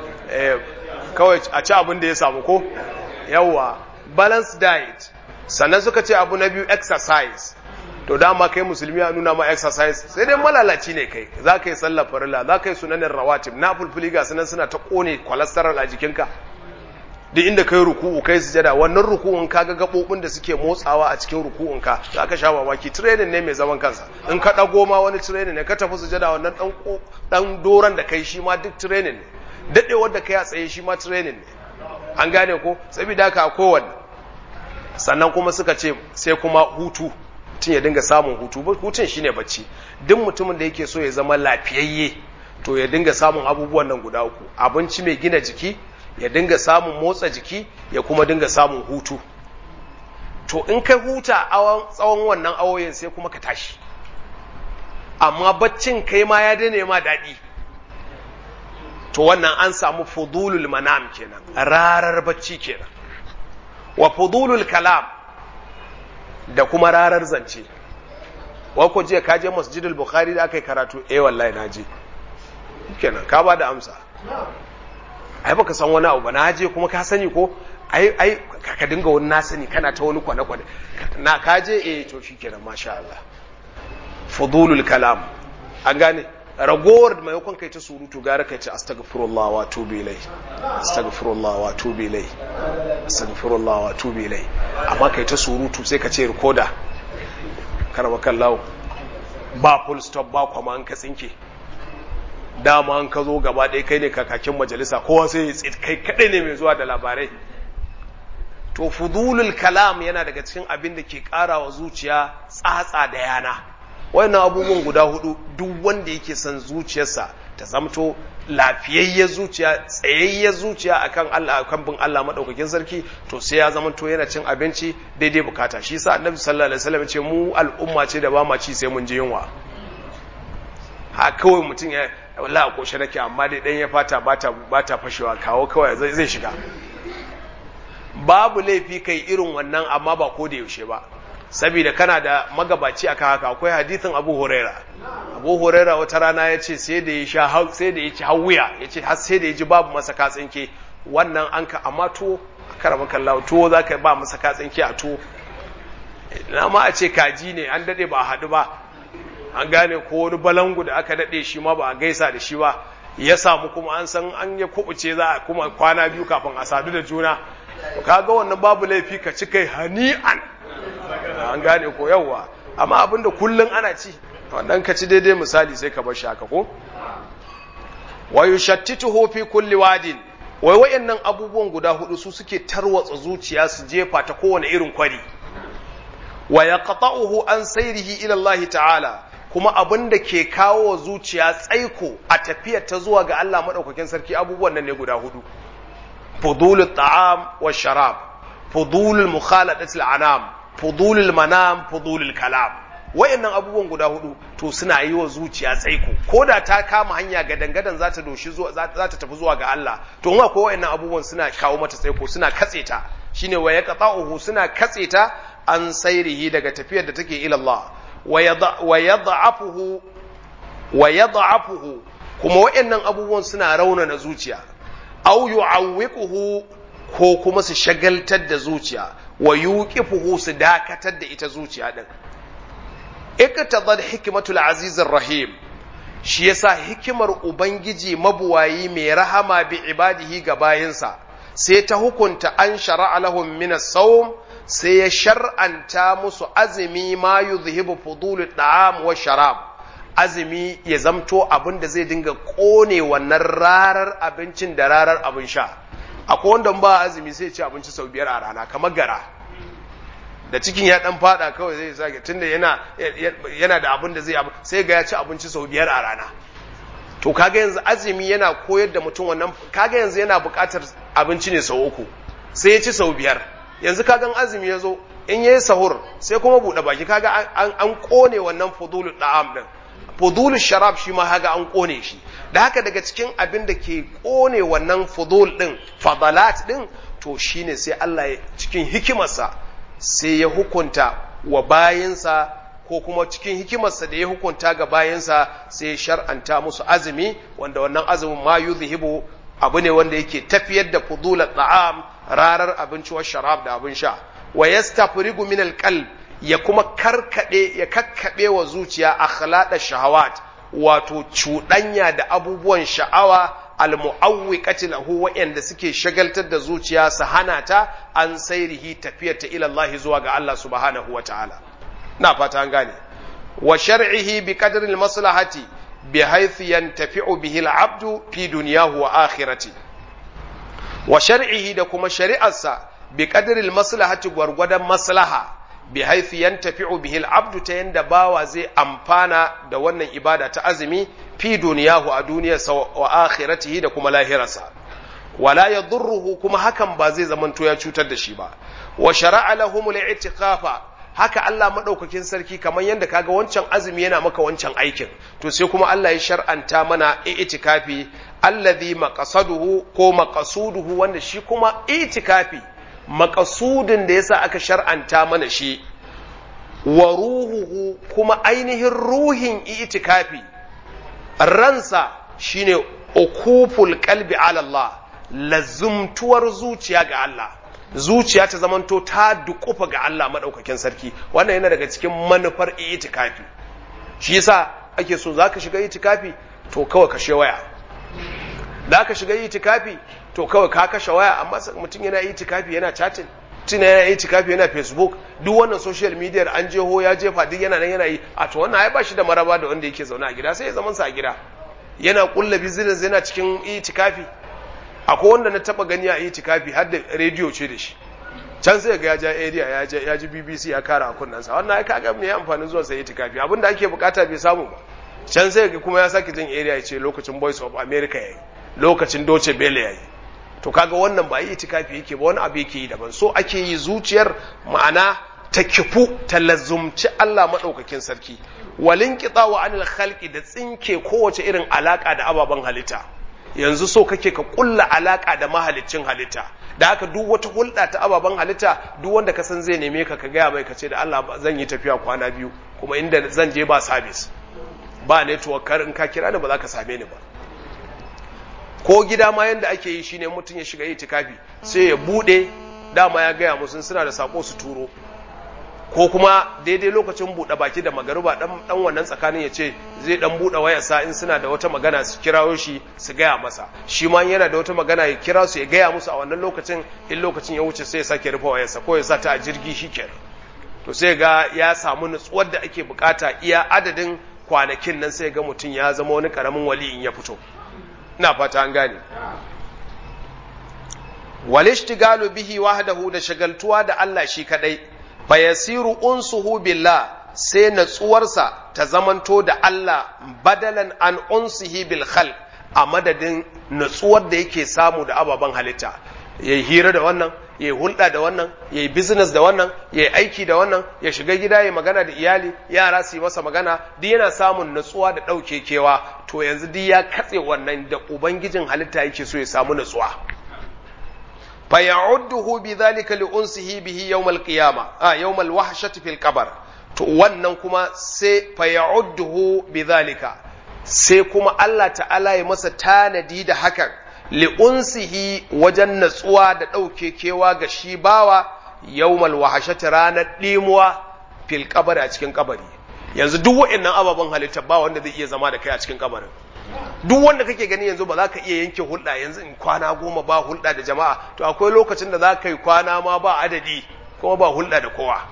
kawai a ci abin da ya samu ko yawwa balance diet sannan suka ce abu na biyu exercise to dama kai musulmi a nuna ma exercise sai dai malalaci ne kai za ka yi sallar farilla za ka yi sunanin rawatib na fulfuli ga sunan suna ta kone cholesterol a jikinka duk inda kai ruku'u kai sujada wannan ruku'un ka ga gabobin da suke motsawa a cikin ruku'un ka za ka sha mamaki training ne mai zaman kansa in ka dago ma wani training ne ka tafi sujada wannan dan dan doran da kai shi ma duk training ne dadewar da kai a tsaye shi ma training ne an gane ko saboda haka kowanne sannan kuma suka ce sai kuma hutu mutum ya dinga samun hutu hutun shine bacci duk mutumin da yake so ya zama lafiyayye to ya dinga samun abubuwan nan guda uku abinci mai gina jiki ya dinga samun motsa jiki ya kuma dinga samun hutu to in kai huta tsawon wannan awoyin sai kuma ka tashi amma baccin kai ma ya daina ma daɗi to wannan an samu fudulul manam kenan rarar bacci kenan wa fudulul kalam da kuma rarar zance wako jiya ka je masjidul bukhari da aka yi karatu eh wallahi na je kenan ka ba da amsa ai baka san wani abu ba na je kuma ka sani ko ai ai ka dinga wani na sani kana ta wani kwane kwane na ka je eh to shikenan masha Allah fudulul kalam an gane ragowar da maimakon kai ta surutu gara kai ce astaghfirullah wa tubu ilai astaghfirullah wa tubu ilai astaghfirullah wa tubu ilai amma kai ta surutu sai ka ce recorder karaba kallawo ba full stop ba kuma an ka tsinke dama an ka zo gaba ɗaya kai ne kakakin majalisa kowa sai ya kai kaɗai ne mai zuwa da labarai to fudulul kalam yana daga cikin abin da ke ƙara wa zuciya tsatsa da yana wannan abubuwan guda hudu duk wanda yake son zuciyarsa ta zamto lafiyayyar zuciya tsayayyar zuciya akan Allah akan bin Allah madaukakin sarki to sai ya zamanto yana cin abinci daidai bukata shi yasa Annabi sallallahu alaihi wasallam ce mu al'umma ce da ba ma ci sai mun ji yunwa ha kawai mutum ya wallahi a koshe nake amma dai dan ya fata bata bata fashewa kawo kawai zai zai shiga babu laifi kai irin wannan amma ba ko da yaushe ba saboda kana da magabaci akan haka akwai hadithin Abu Huraira Abu Huraira wata rana ya ce sai da ya sha sai da ya ci hawuya ya ce har sai da ya ji babu masa katsinke wannan an ka amma to karama kallahu to za ka ba masa katsinke a to na ma a ce kaji ne an dade ba a haɗu ba an gane ko wani balangu da aka dade shi ma ba a gaisa da shi ba ya samu kuma an san an ya kubuce za a kuma kwana biyu kafin a sadu da juna kaga wannan babu laifi ka ci kai hani'an an gane ko yawwa amma abinda kullun ana ci wannan ka ci daidai misali sai ka bar shi haka ko wa yushattituhu fi kulli wadin wai wayannan abubuwan guda hudu su suke tarwatsa zuciya su jefa ta kowane irin kwari wa yaqta'uhu an sayrihi ila Allah ta'ala kuma abin da ke kawo zuciya tsaiko a tafiyar ta zuwa ga Allah madaukakin sarki abubuwan nan ne guda hudu fudulul ta'am wa sharab fudulul mukhalatatil anam fudulul manam fudulul kalam wayannan abubuwan guda hudu to suna yi wa zuciya tsaiko ko da ta kama hanya ga dangadan za ta doshi zuwa za ta tafi zuwa ga Allah to in akwai wayannan abubuwan suna kawo mata tsaiko suna katse ta shine wa yaqta'uhu suna katse ta an sairihi daga tafiyar da take ila Allah wa yad'afuhu wa yad'afuhu kuma waɗannan abubuwan suna raunana zuciya aw yu'awwiquhu ko kuma su shagaltar da zuciya wa yuqifuhu su dakatar da ita zuciya din iktadad hikmatul azizir rahim shi yasa hikimar ubangiji mabuwayi mai rahama bi ibadihi ga bayinsa sai ta hukunta an shara'a lahum min as-sawm sai ya shar'anta musu azumi ma yuzhibu fudul da'am wa sharab azumi ya zamto abin da zai dinga kone wannan rarar abincin da rarar abin sha akwai wanda ba azumi sai ci abinci sau biyar a rana kamar gara da cikin ya dan fada kawai zai sake tunda yana yana da abin da zai abu sai ga ya ci abinci sau biyar a rana to kaga yanzu azumi yana koyar da mutum wannan kaga yanzu yana buƙatar abinci ne sau uku sai ya ci sau biyar yanzu kagan azumi ya zo in yayi sahur sai kuma buɗe baki kaga an an kone wannan fudulul da'am din fudulul sharab shi ma kaga an kone shi da haka daga cikin abin da ke kone wannan fudul din fadalat din to shine sai Allah ya cikin hikimarsa sai ya hukunta wa bayinsa ko kuma cikin hikimarsa da ya hukunta ga bayinsa sai ya shar'anta musu azumi wanda wannan azumin ma yuzhibu abu ne wanda yake tafiyar da fudulat ta'am rarar abinci wa sharab da abin sha wa yastafrigu min alqalb ya kuma karkade ya kakkabe wa zuciya akhlada shahawat wato cuɗanya da abubuwan sha'awa almu'awwiqati lahu wa'anda suke shagaltar da zuciya su hana ta an sairihi tafiyar ta ila Allah zuwa ga Allah subhanahu wata'ala na fata an gane wa shar'ihi bi qadri al-maslahati bi haythu yantafi'u bihi al-'abdu fi dunyahu wa akhirati wa shar'ihi da kuma shari'arsa bi qadri al-maslahati gwargwadon maslaha bi haythu yantafi'u bihi al-'abdu ta yanda bawa zai amfana da wannan ibada ta azumi fi duniyahu a duniyarsa wa akhiratihi da kuma lahirarsa wala yadurruhu kuma hakan ba zai zamanto ya cutar da shi ba wa shara'a lahumul i'tikafa haka Allah madaukakin sarki kamar yadda kaga wancan azumi yana maka wancan aikin to sai kuma Allah ya shar'anta mana i'tikafi allazi maqasaduhu ko maqasuduhu wanda shi kuma i'tikafi maqasudin da yasa aka shar'anta mana shi wa ruhuhu kuma ainihin ruhin i'tikafi ransa shine ukuful qalbi ala Allah lazumtuwar zuciya ga Allah zuciya ta zamanto ta dukufa ga Allah madaukakin sarki wannan yana daga cikin manufar itikafi shi yasa ake so zaka shiga itikafi to kawai kashe waya da ka shiga itikafi to kawai ka kashe waya amma mutum yana itikafi yana chatting tuna yana itikafi yana facebook duk wannan social media an jeho ya jefa duk yana nan yana yi a to wannan ai ba shi da maraba da wanda yake zaune a gida sai ya zaman sa a gida yana kulla business yana cikin itikafi akwai wanda na taba gani a itikafi har da rediyo ce da shi can sai ga ya ja area ya ja ya ji BBC ya kara a kunnan sa wannan ai kaga me amfanin zuwa sai itikafi abinda ake bukata bai samu ba can sai ga kuma ya saki jin area ya ce lokacin Voice of America yayi lokacin Deutsche Welle yayi to kaga wannan ba yi itikafi yake ba wani abu yake yi daban so ake yi zuciyar ma'ana ta kifu ta lazumci Allah maɗaukakin sarki walin wa anil khalqi da tsinke kowace irin alaka da ababen halitta yanzu so kake ka kulla alaka da mahaliccin halitta da haka duk wata hulɗa ta ababen halitta duk wanda ka san zai neme ka ka gaya mai ka ce da Allah zan yi tafiya kwana biyu kuma inda zan je ba sabis ba network kar in ka kira ni ba za ka same ni ba ko gida ma yanda ake yi shine mutum ya shiga itikafi sai ya bude dama ya gaya musu suna da sako su turo ko kuma daidai lokacin buɗe baki da magariba dan dan wannan tsakanin ya ce zai dan buɗe wayarsa in suna da wata magana su kirawo shi su gaya masa shi ma yana da wata magana ya kira su ya gaya musu a wannan lokacin in lokacin ya wuce sai ya sake rufe wayarsa ko ya sa ta a jirgi shikenan to sai ga ya samu nutsuwar da ake bukata iya adadin kwanakin nan sai ga mutum ya zama wani karamin wali in ya fito ina fata an gane walishtigalu bihi wahdahu da shagaltuwa da Allah shi kadai fayasiru unsuhu billah sai natsuwarsa ta zamanto da Allah badalan an unsihi bil khalq a madadin natsuwar da yake samu da ababen halitta yayi hira da wannan yayi hulɗa da wannan yayi business da wannan yayi aiki da wannan ya shiga gida yayi magana da iyali yara su yi masa magana duk yana samun natsuwa da ɗauke kewa to yanzu duk ya katse wannan da ubangijin halitta yake so ya samu natsuwa fa ya'udduhu bi dhalika li unsihi bihi yawm al-qiyamah a yawm al-wahshati fil qabr to wannan kuma sai fa ya'udduhu bi dhalika sai kuma Allah ta'ala ya masa tanadi da hakan li unsihi wajen natsuwa da ɗauke kewa ga shi bawa yawmal wahashati ranar ɗimuwa fil qabr a cikin kabari yanzu duk wa'annan ababen halitta ba wanda zai iya zama da kai a cikin kabarin duk wanda kake gani yanzu ba za ka iya yanke hulɗa yanzu in kwana goma ba hulɗa da jama'a to akwai lokacin da za ka yi kwana ma ba adadi kuma ba hulɗa da kowa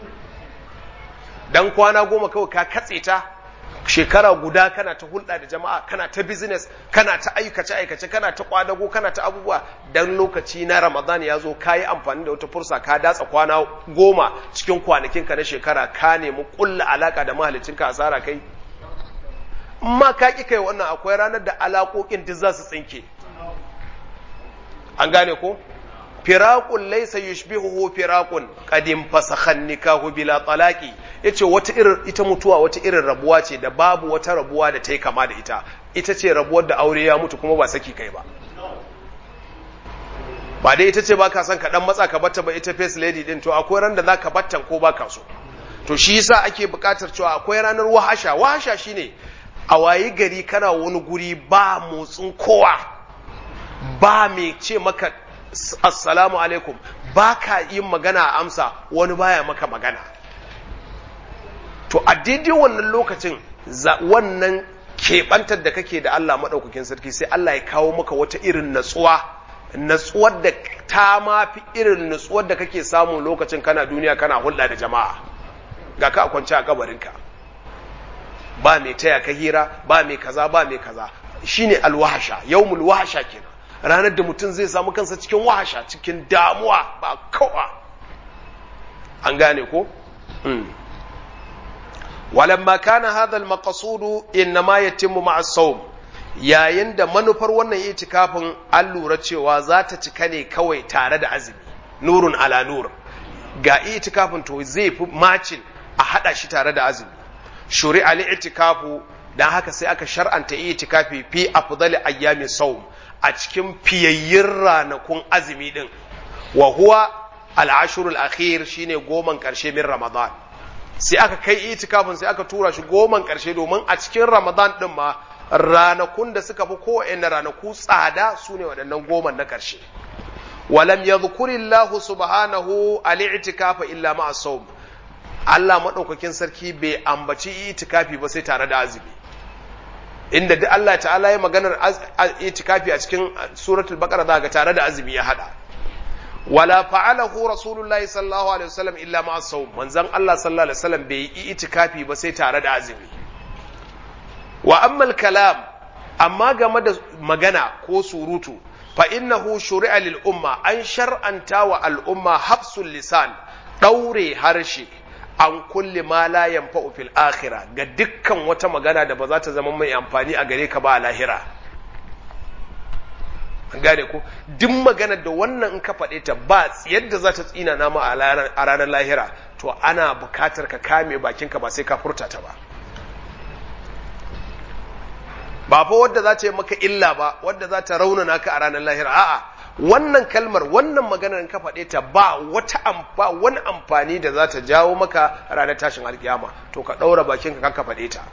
dan kwana goma kawai ka katse ta shekara guda kana ta hulɗa da jama'a kana ta business kana ta aikace aikace kana ta kwadago kana ta abubuwa dan lokaci na ramadan ya zo ka yi amfani da wata fursa ka datsa kwana goma cikin kwanakinka na shekara ka nemi kulla alaka da mahalicinka asara kai ma ka ƙi kai wannan akwai ranar da alaƙoƙin duk za su tsinke an gane ko firaqun laysa yushbihuhu firaqun qadim fasakhan nikahu bila talaqi yace wata irin ita mutuwa wata irin rabuwa ce da babu wata rabuwa da ta yi kama da ita ita ce rabuwar da aure ya mutu kuma ba saki kai ba ba dai ita ce ba ka son ka dan matsa ka batta ba ita face lady din to akwai ran da za ka battan ko ba ka so to shi yasa ake buƙatar cewa akwai ranar wahasha wahasha shine a wayi gari kana wani guri ba motsin kowa ba mai ce maka assalamu alaikum ba ka yin magana a amsa wani baya maka magana to a daidai wannan lokacin wannan keɓantar da kake da Allah maɗaukakin sarki sai Allah ya kawo maka wata irin natsuwa natsuwar da ta mafi irin natsuwar da kake samu lokacin kana duniya kana hulɗa da jama'a ga ka kwance a kabarinka ba mai taya ka hira ba mai kaza ba mai kaza shine alwahasha yawmul wahasha kenan ranar da mutum zai samu kansa cikin wahasha cikin damuwa ba kowa an gane ko walamma kana hadha al-maqsud inma yatimmu ma'a as-sawm yayin da manufar wannan itikafin an lura cewa za ta cika ne kawai tare da azumi nurun ala nur ga itikafin to zai fi macin a hada shi tare da azumi shuri'a li-itikafu dan haka sai aka shar'anta itikafi fi afdali ayyami sawm a cikin fiyayyin ranakun azumi din wa huwa al-ashrul akhir shine goman karshe min ramadan sai aka kai itikafin sai aka tura shi goman karshe domin a cikin ramadan din ma ranakun da suka fi kowanne ranaku tsada su ne waɗannan goman na karshe walam yadhkurillahu subhanahu al-i'tikafa illa ma'a sawm Allah madaukakin sarki bai ambaci itikafi ba sai tare da azumi inda duk Allah ta'ala ya maganar itikafi a cikin suratul baqara za ga tare da azumi ya hada wala fa'alahu rasulullahi sallallahu alaihi wasallam illa ma sawm manzon Allah sallallahu alaihi wasallam bai yi itikafi ba sai tare da azumi wa amma kalam amma game da magana ko surutu fa innahu shuri'a lil umma an shar'anta wa al umma hafsul lisan daure harshe an kulle ma la yanfa'u fil akhirah ga dukkan wata magana da ba za ta zama mai amfani a gare ka ba a lahira an gane ko duk magana da wannan in ka faɗe ta ba yadda za ta tsina nama a ranar lahira to ana bukatar ka kame bakinka ba sai ka furta ta ba ba fa wadda za ta yi maka illa ba wadda za ta raunana ka a ranar lahira a'a wannan kalmar wannan maganar ka faɗe ta ba wata amfa wani amfani da za ta jawo maka ranar tashin alkiyama to ka ɗaura bakin ka ka faɗe ta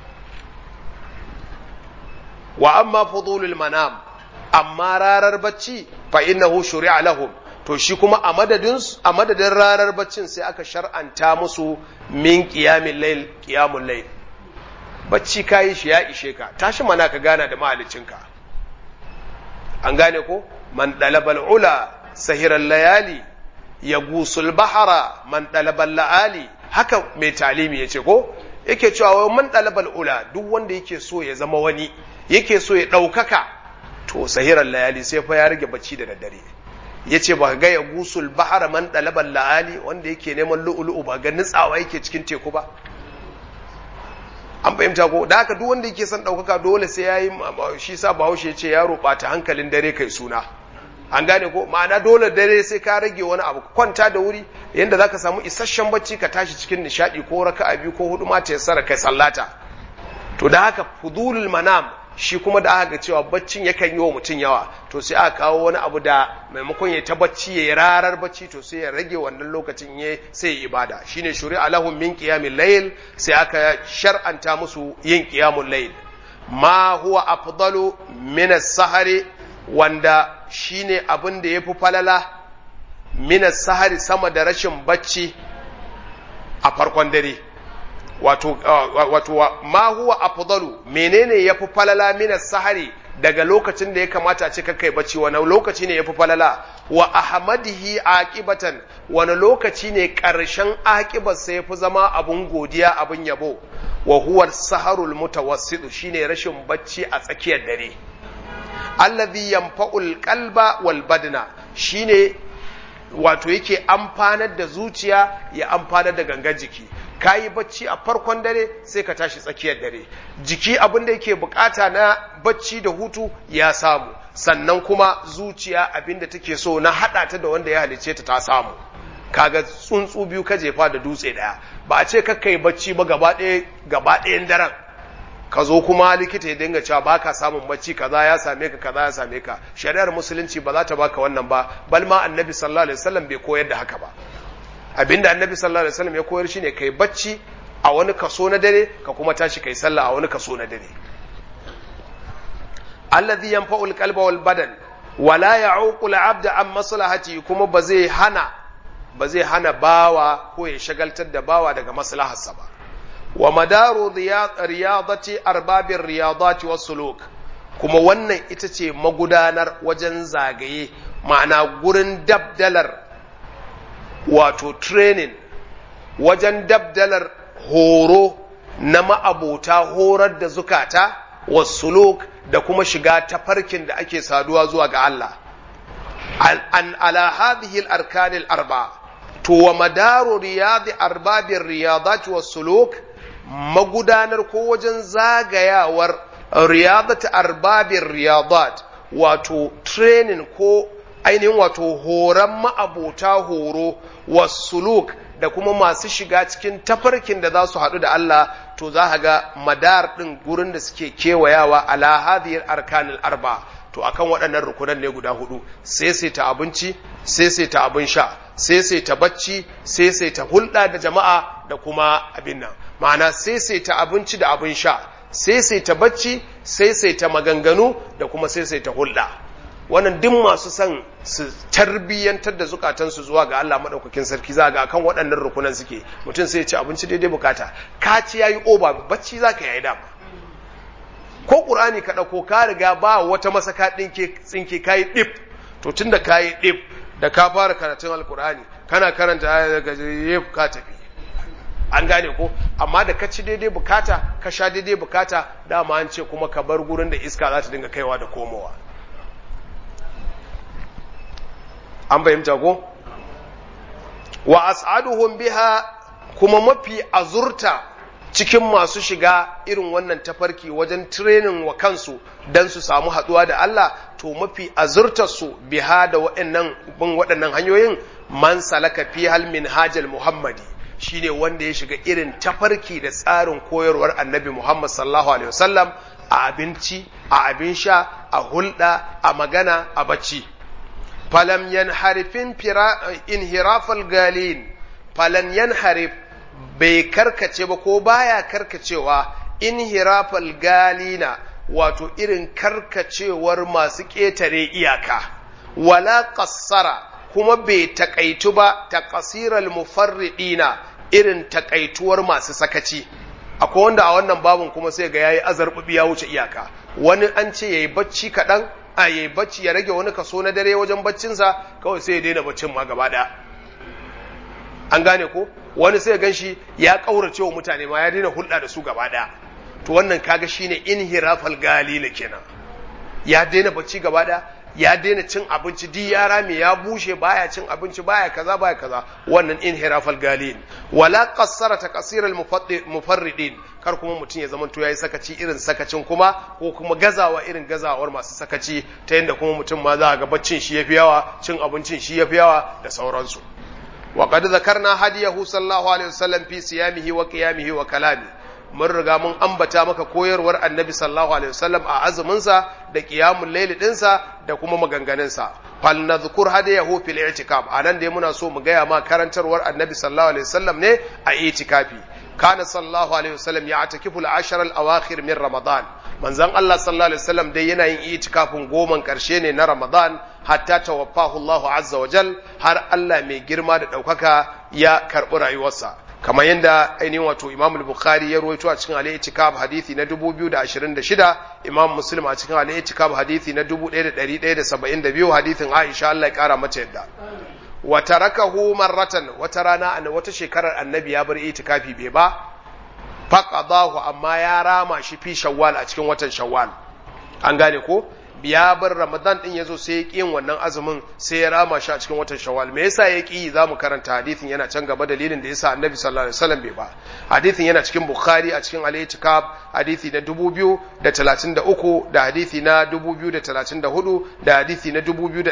wa amma fudulul manam amma rarar bacci fa innahu shuri'a lahum to shi kuma a madadin a madadin rarar baccin sai aka shar'anta musu min qiyamil layl qiyamul layl bacci kayi shi ya ishe ka tashi mana ka gana da mahaliccinka an gane ko man dalabal ula sahiran layali ya gusul bahara man dalabal la'ali haka mai talimi ya ce ko yake cewa wai man dalabal ula duk wanda yake so ya zama wani yake so ya ɗaukaka to sahiran layali sai fa ya rage bacci da daddare ya ce ba ga ya gusul bahara man dalabal la'ali wanda yake neman lu'ulu'u ba ga nutsawa yake cikin teku ba an fahimta ko da haka duk wanda yake son ɗaukaka dole sai ya yi shi sa bahaushe ya ce yaro ɓata hankalin dare kai suna an gane ko ma'ana dole dare sai ka rage wani abu kwanta da wuri yadda za ka samu isasshen bacci ka tashi cikin nishaɗi ko raka biyu ko hudu ma ta yassara kai sallata to da haka fudulul manam shi kuma da aka ga cewa baccin yakan yi wa mutum yawa to sai aka kawo wani abu da maimakon ya ta bacci ya yi rarar bacci to sai ya rage wannan lokacin ya sai ya ibada shine shuri alahum min qiyamil layl sai aka shar'anta musu yin qiyamul layl ma huwa afdalu min as-sahari wanda shine abin da yafi falala min as-sahari sama da rashin bacci a farkon dare wato wato ma huwa afdalu menene yafi falala min sahari daga lokacin da ya kamata a ce kai bacci wani lokaci ne yafi falala wa ahmadihi aqibatan wani lokaci ne karshen aqibar sai yafi zama abun godiya abun yabo wa huwa saharul mutawassit shine rashin bacci a tsakiyar dare allazi yanfa'ul qalba wal badna shine wato yake amfanar da zuciya ya amfanar da gangan jiki ka yi bacci a farkon dare sai ka tashi tsakiyar dare jiki abin da yake bukata na bacci da hutu ya samu sannan kuma zuciya abin da take so na hada ta da wanda ya halice ta ta samu kaga tsuntsu biyu ka jefa da dutse daya ba a ce kakka yi bacci ba gaba ɗayan daren ka zo kuma likita ya dinga cewa baka samun bacci kaza ya same ka kaza ya same ka shari'ar musulunci ba za ta baka wannan ba bal ma annabi sallallahu alaihi wasallam bai koyar da haka ba abinda annabi sallallahu alaihi wasallam ya koyar shine kai bacci a wani kaso na dare ka kuma tashi kai sallah a wani kaso na dare alladhi yanfa'ul qalba wal badan wala ya'uqu al-'abda an maslahati kuma ba zai hana ba zai hana bawa ko ya shagaltar da bawa daga maslaharsa ba wa madaru riyadati arbabin riyadati was suluk kuma wannan ita ce magudanar wajen zagaye ma'ana gurin dabdalar wato training wajen dabdalar horo na ma'abota horar da zukata wasuluk da kuma shiga tafarkin da ake saduwa zuwa ga Allah an ala hadhihi al-arkan al-arba to wa madaru riyadi arbabin riyadat wasuluk magudanar ko wajen zagayawar riyadat arbabin riyadat wato training ko ainihin wato horon ma'abota horo wasuluk da kuma masu shiga cikin tafarkin da za su haɗu da Allah to za ga madar ɗin gurin da suke kewayawa ala hadiyar arkanil arba to akan waɗannan rukunan ne guda hudu sai sai ta abinci sai sai ta abin sha sai sai ta bacci sai sai ta hulɗa da jama'a da kuma abin nan ma'ana sai sai ta abinci da abin sha sai sai ta bacci sai sai ta maganganu da kuma sai sai ta hulɗa wannan duk masu son su tarbiyyantar da zukatansu zuwa ga Allah maɗaukakin sarki za ga akan waɗannan rukunan suke mutum sai ya ci abinci daidai bukata ka ci yayi oba bacci za ka yayi dama ko ƙur'ani ka ɗauko ka riga ba wata masaka ɗinke tsinke ka yi ɗif to tun da ka yi ɗif da ka fara karatun alƙur'ani kana karanta aya daga yef ka tafi an gane ko amma da ka ci daidai bukata ka sha daidai bukata dama an ce kuma ka bar gurin da iska za ta dinga kaiwa da komowa an fahimta ko wa as'aduhum biha kuma mafi azurta cikin masu shiga irin wannan tafarki wajen training wa kansu don su samu haɗuwa da Allah to mafi azurtarsu biha da waɗannan bin waɗannan hanyoyin man salaka fi hal min hajal muhammadi shine wanda ya shiga irin tafarki da tsarin koyarwar annabi muhammad sallallahu alaihi wasallam a abinci a abin sha a hulɗa a magana a bacci falam yanharifin inhirafal galin falan yanharif bai karkace ba ko baya karkacewa inhirafal galina wato irin karkacewar masu ƙetare iyaka wala qassara kuma bai takaitu ba ta kasiral mufarridina irin takaituwar masu sakaci akwai wanda a wannan babun kuma sai ga yayi azarbubi ya wuce iyaka wani an ce yayi bacci kaɗan a yayi bacci ya rage wani kaso na dare wajen baccinsa kawai sai ya daina baccin ma gaba ɗaya an gane ko wani sai gan shi ya ƙaurace wa mutane ma ya daina hulɗa da su gaba ɗaya to wannan kaga shine inhirafal galila kenan ya daina bacci gaba ɗaya ya daina cin abinci di ya rame ya bushe baya cin abinci baya kaza baya kaza wannan inhirafal galin wala qassara taqsir mufarridin kar kuma mutum ya zama to yayi sakaci irin sakacin kuma ko kuma gazawa irin gazawar masu sakaci ta yanda kuma mutum ma za ga baccin shi yafi yawa cin abincin shi yafi yawa da sauransu wa qad zakarna hadiyahu sallallahu alaihi wasallam fi siyamihi wa qiyamihi wa kalami mun riga mun ambata maka koyarwar annabi sallallahu alaihi wasallam a azumin sa da qiyamul layl din sa da kuma maganganun sa fal nadhkur hadayahu fil i'tikaf anan dai muna so mu gaya ma karantarwar annabi sallallahu alaihi wasallam ne a i'tikafi kana sallallahu alaihi wasallam ya atakifu al-ashar al-awakhir min ramadan manzon Allah sallallahu alaihi wasallam dai yana yin itikafin goman karshe ne na ramadan hatta tawaffahu Allah azza wa jal har Allah mai girma da daukaka ya karbi rayuwarsa kamar yadda ainihin wato Imam al-Bukhari ya rawaito a cikin al-I'tikaf hadisi na 2026 Imam Muslim a cikin al-I'tikaf hadisi na 1172 hadisin Aisha Allah ya kara mata yadda wa tarakahu marratan wata rana an wata shekarar annabi ya bar itikafi bai ba faqadahu amma ya rama shi fi shawwal a cikin watan shawwal an gane ko ya bar ramadan din yazo sai ya ƙi yin wannan azumin sai ya rama shi a cikin watan shawwal me yasa ya ƙi za mu karanta hadithin yana can gaba dalilin da yasa annabi sallallahu alaihi wasallam bai ba hadithin yana cikin bukhari a cikin al-itikaf hadithi na 2033 da hadithi na 2034 da hadithi na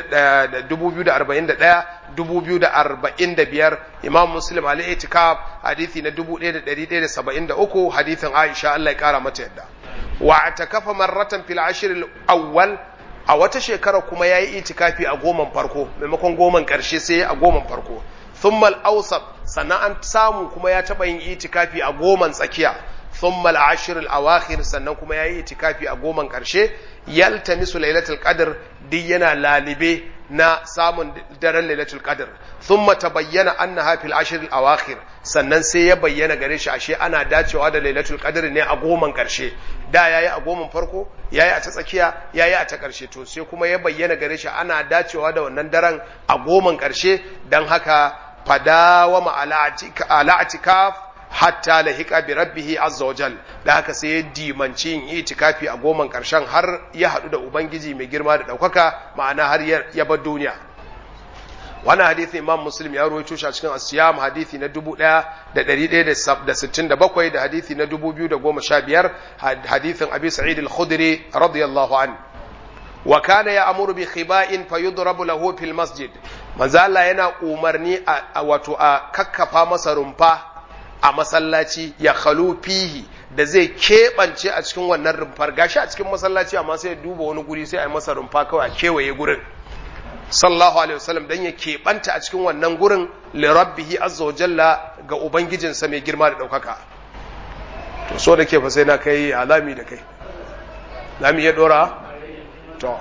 2041 2045 imam muslim al-itikaf hadithi na 1173 hadithin aisha Allah ya kara mata yadda wa atakafa marratan fil ashr awwal a wata shekara kuma yayi itikafi a goman farko maimakon goman karshe sai a goman farko thumma al-awsat sannan an samu kuma ya taba yin itikafi a goman tsakiya thumma al-ashr al-awakhir sannan kuma yayi itikafi a goman karshe yaltamisu lailatul qadr duk yana lalibe na samun daren lailatul qadr thumma tabayyana annaha fil ashr al awakhir sannan sai ya bayyana gare shi ashe ana dacewa da lailatul qadr ne a goman karshe da yayi a goman farko yayi a ta tsakiya yayi a ta karshe to sai kuma ya bayyana gare shi ana dacewa da wannan daren a goman karshe dan haka fadawama ala atikaf hatta lahika bi rabbihi azza wajal da haka sai ya dimanci yin itikafi a goman karshen har ya hadu da ubangiji mai girma da daukaka ma'ana har ya bar duniya wannan hadisi imam muslim ya rawaito shi a cikin asiyam hadisi na 1167 da hadisi na 2015 hadisin abi sa'id al-khudri radiyallahu an wa kana ya'muru bi khiba'in fayudrabu lahu fil masjid manzo Allah yana umarni a wato a kakkafa masa rumfa a masallaci ya khalu fihi da zai keɓance a cikin wannan rumfar gashi a cikin masallaci amma sai ya duba wani guri sai a yi masa rumfa kawai a kewaye gurin sallallahu alaihi wasallam dan ya keɓanta a cikin wannan gurin li rabbihi azza wa jalla ga ubangijinsa mai girma da ɗaukaka to so da ke fa sai na kai alami da kai lami ya dora to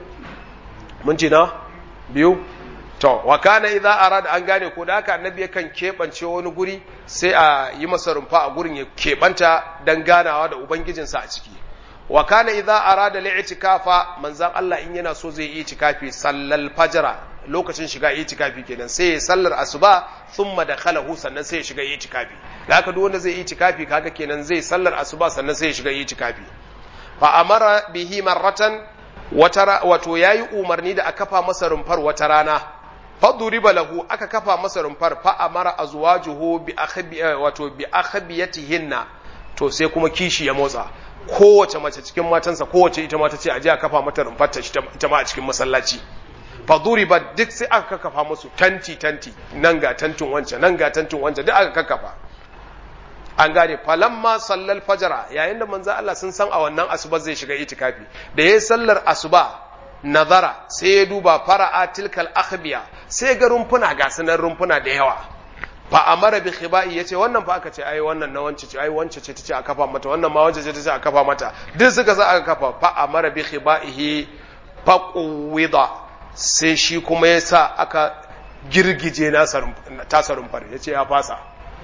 mun ci na biyu to wa kana idza arada an gane ko da haka annabi yakan keɓance wani guri sai a yi masa rumfa a gurin ya keɓanta dan ganawa da ubangijinsa a ciki wa kana idza arada li'tikafa manzan Allah in yana so zai yi itikafi sallal fajra lokacin shiga itikafi kenan sai ya sallar asuba thumma dakhalahu sannan sai ya shiga itikafi da haka duk wanda zai yi itikafi kaga kenan zai sallar asuba sannan sai ya shiga itikafi fa amara bihi marratan wata wato yayi umarni da a kafa masa rumfar wata rana faduriba lahu aka kafa masa rumfar fa amara azwajuhu bi akhbi wato bi akhbiyatihinna to sai kuma kishi ya motsa kowace mace cikin matansa kowace ita ma ta ce a je a kafa mata rumfar ta ita ma a cikin masallaci faduriba duk sai aka kafa musu tanti tanti nan ga tantin wancan nan ga tantin wancan duk aka kafa an gane falamma sallal fajara yayin da manzo Allah sun san a wannan asuba zai shiga itikafi da yayin sallar asuba nazara sai ya duba fara'a tilkal akhbiya sai ga rumfuna ga sanan rumfuna da yawa fa amara bi khibai yace wannan fa aka ce ai wannan na wance ce ai wance ce tace a kafa mata wannan ma wance ce tace a kafa mata duk suka sa aka kafa fa amara bi khibaihi fa quwida sai shi kuma yasa aka girgije na tasa rumfar yace ya fasa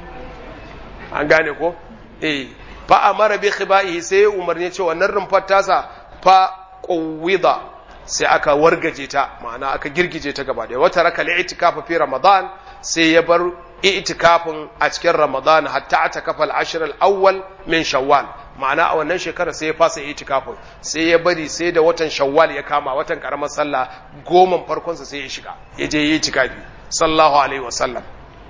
an gane ko eh fa amara bi khibaihi sai umarni ce wannan rumfar tasa fa quwida sai aka wargaje ta ma'ana aka girgije ta gaba da wata raka li'tikafa fi ramadan sai ya bar i'tikafin a cikin ramadan hatta ata kafa al-ashr al-awwal min shawwal ma'ana a wannan shekarar sai ya fasa i'tikafin sai ya bari sai da watan shawwal ya kama watan karamar sallah goman farkon sa sai ya shiga ya je yi i'tikafi sallallahu alaihi wasallam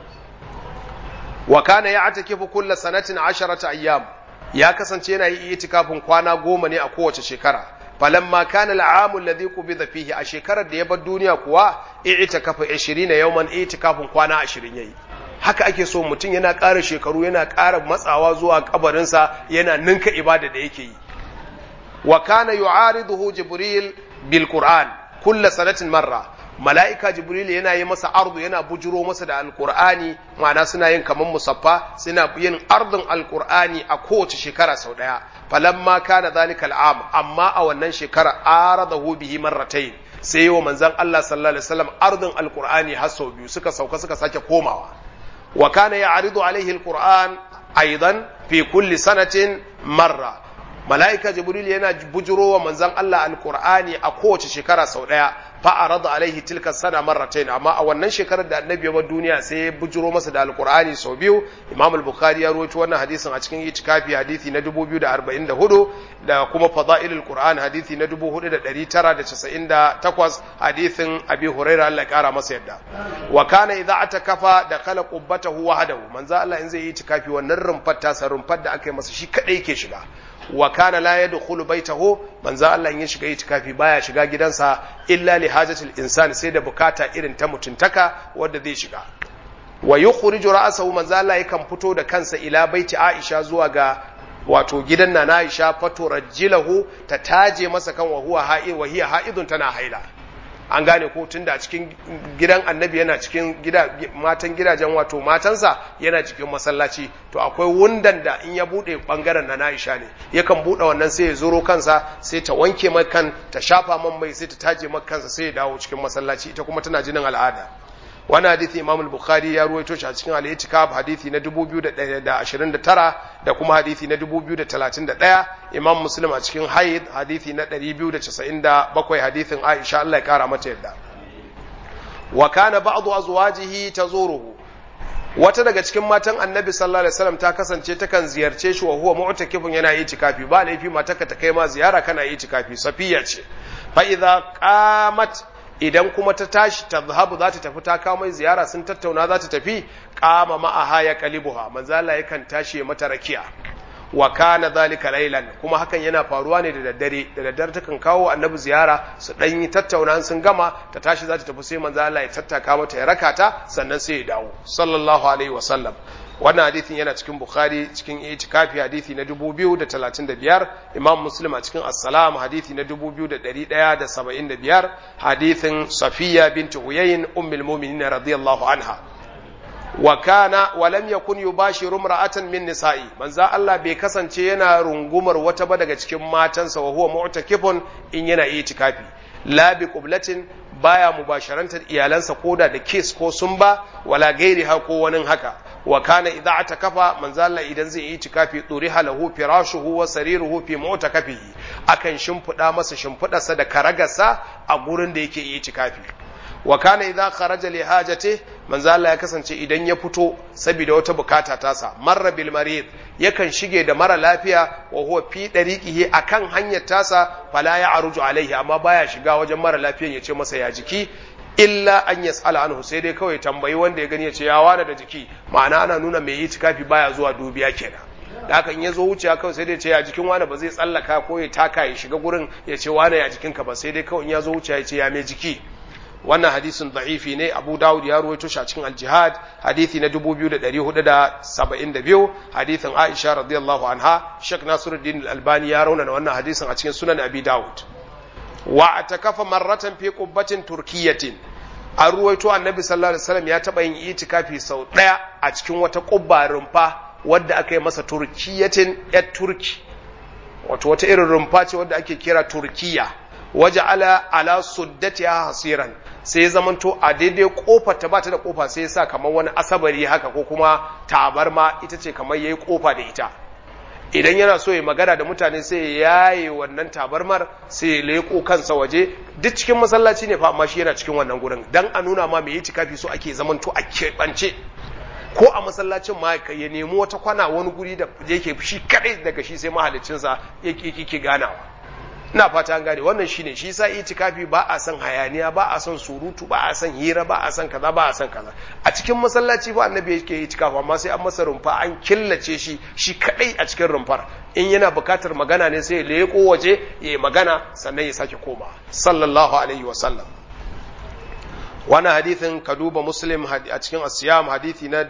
wa kana ya'takifu kulla sanatin 10 ayyam ya kasance yana yi i'tikafin kwana goma ne a kowace shekara falamma kana al'amu alladhi qubida fihi a shekarar da ya bar duniya kuwa i'tikafa 20 yawman i'tikafin kwana 20 yayi haka ake so mutum yana ƙara shekaru yana ƙara matsawa zuwa kabarinsa yana ninka ibada da yake yi wa kana yu'ariduhu jibril bil qur'an kulla sanatin marra mala'ika jibril yana yi masa ardu yana bujuro masa da alqur'ani ma'ana suna yin kaman musaffa suna yin ardun alqur'ani a kowace shekara sau daya falamma kana zalika al'am amma a wannan shekara aradahu bihi marratayn sai wa manzon Allah sallallahu alaihi wasallam ardun alqur'ani har sau biyu suka sauka suka sake komawa wa kana ya'ridu alaihi alqur'an aidan fi kulli sanatin marra mala'ika jibril yana bujuro wa manzon Allah alqur'ani a kowace shekara sau daya fa arada alaihi tilka sana marratayn amma a wannan shekarar da annabi ya bar duniya sai ya bujuro masa da alqur'ani sau biyu imam al-bukhari ya rawaito wannan hadisin a cikin itikafi hadisi na 2044 da kuma fadailul qur'an hadisi na 4998 hadisin abi hurairah Allah ya kara masa yadda wa kana idza atakafa da kala qubbatahu wahdahu manzo Allah in zai yi itikafi wannan rumfar tasa rumfar da aka yi masa shi kadai yake shiga wa kana la yadkhulu baytahu manzo Allah in ya shiga itikafi baya shiga gidansa illa li hajatil insan sai da bukata irin ta mutuntaka wanda zai shiga wa yukhriju ra'sahu manzo Allah yakan fito da kansa ila baiti Aisha zuwa ga wato gidan na Aisha fato rajjilahu ta taje masa kan wa huwa ha'id wa hiya ha'idun tana haila an gane ko tunda a cikin gidan annabi yana cikin gida matan gidajen wato matansa yana cikin masallaci to akwai wundan da in ya bude bangaren na Aisha ne yakan bude wannan sai ya zuro kansa sai ta wanke mai kan ta shafa man mai sai ta taje mai kansa sai ya dawo cikin masallaci ita kuma tana jinin al'ada wani hadithi imam al-bukhari ya ruwaito shi a cikin al-itikaf hadithi na 2029 da kuma hadithi na 2031 imam muslim a cikin haid hadithi na 297 hadithin aisha Allah ya kara mata yadda wa kana ba'du azwajihi tazuruhu wata daga cikin matan annabi sallallahu alaihi wasallam ta kasance takan ziyarce shi wa huwa mu'takifun yana itikafi ba laifi mataka ta kai ma ziyara kana itikafi safiya ce fa idza qamat idan kuma ta tashi ta zahabu za ta tafi ta kawo mai ziyara sun tattauna za ta tafi kama ma'aha ya kalibuha manzo Allah yakan tashi mata rakiya wa kana zalika laylan kuma hakan yana faruwa ne da daddare da daddare takan kawo annabi ziyara su dan yi tattauna sun gama ta tashi za ta tafi sai manzo Allah ya tattaka mata ya raka ta sannan sai ya dawo sallallahu alaihi wasallam wannan hadithin yana cikin bukhari cikin itikafi hadithi na 2035 imam muslim a cikin assalam hadithi na 2175 hadithin safiya binti huyayin ummul mu'minin radiyallahu anha wa kana wa lam yakun yubashiru imra'atan min nisa'i manzo Allah bai kasance yana rungumar wata ba daga cikin matansa wa huwa mu'takifun in yana itikafi la bi qublatin baya mubasharantar iyalansa koda da kiss ko sumba wala gairi ha ko wani haka wa kana idza atakafa manzo Allah idan zai yi tikafi turiha lahu firashuhu wa sariruhu fi mu'takafihi akan shimfida masa shimfidarsa da karagarsa a gurin da yake yi tikafi wa kana idza kharaja li hajati manzo Allah ya kasance idan ya fito saboda wata bukata tasa marra bil marid yakan shige da mara lafiya wa huwa fi dariqihi akan hanyar tasa fala ya aruju alaihi amma baya shiga wajen mara lafiyan ya ce masa ya jiki illa an yas'ala anhu sai dai kawai tambayi wanda ya gani ya ce ya wani da jiki ma'ana ana nuna mai yi tikafi baya zuwa dubiya kenan da haka in ya zo wuciya kawai sai dai ce ya jikin wani ba zai tsallaka ko ya taka ya shiga gurin ya ce wani ya jikinka ba sai dai kawai in ya zo wuciya ya ce ya mai jiki wannan hadisin da'ifi ne abu dawud ya ruwaito shi a cikin aljihad hadisi na 2472 hadisin aisha radiyallahu anha shek nasiruddin albani ya raunana wannan hadisin a cikin sunan abi dawud wa atakafa marratan fi qubbatin turkiyatin an ruwaito annabi sallallahu alaihi wasallam ya taba yin itikafi sau daya a cikin wata qubba rumfa wadda aka yi masa turkiyatin yat turki wato wata irin rumfa ce wadda ake kira turkiya waje ala ala suddatiha hasiran sai zamanto a daidai kofar ta bata da kofa sai sa kamar wani asabari haka ko kuma tabarma ita ce kamar yayi kofa da ita idan yana so ya magana da mutane sai ya yaye wannan tabarmar sai ya leko kansa waje duk cikin masallaci ne fa amma shi yana cikin wannan gurin dan a nuna ma mai tikafi so ake zamanto a keɓance ko a masallacin ma ya nemi wata kwana wani guri da yake shi kadai daga shi sai mahaliccinsa yake ganawa ina fata an gane wannan shine shi sa itikafi ba a son hayaniya ba a son surutu ba a son hira ba a son kaza ba a son kaza a cikin masallaci ba annabi yake itikafi amma sai an masa rumfa an killace shi shi kadai a cikin rumfar in yana bukatar magana ne sai ya leko waje ya yi magana sannan ya sake koma sallallahu alaihi wa sallam wani hadithin ka duba muslim a cikin asiyam hadithi na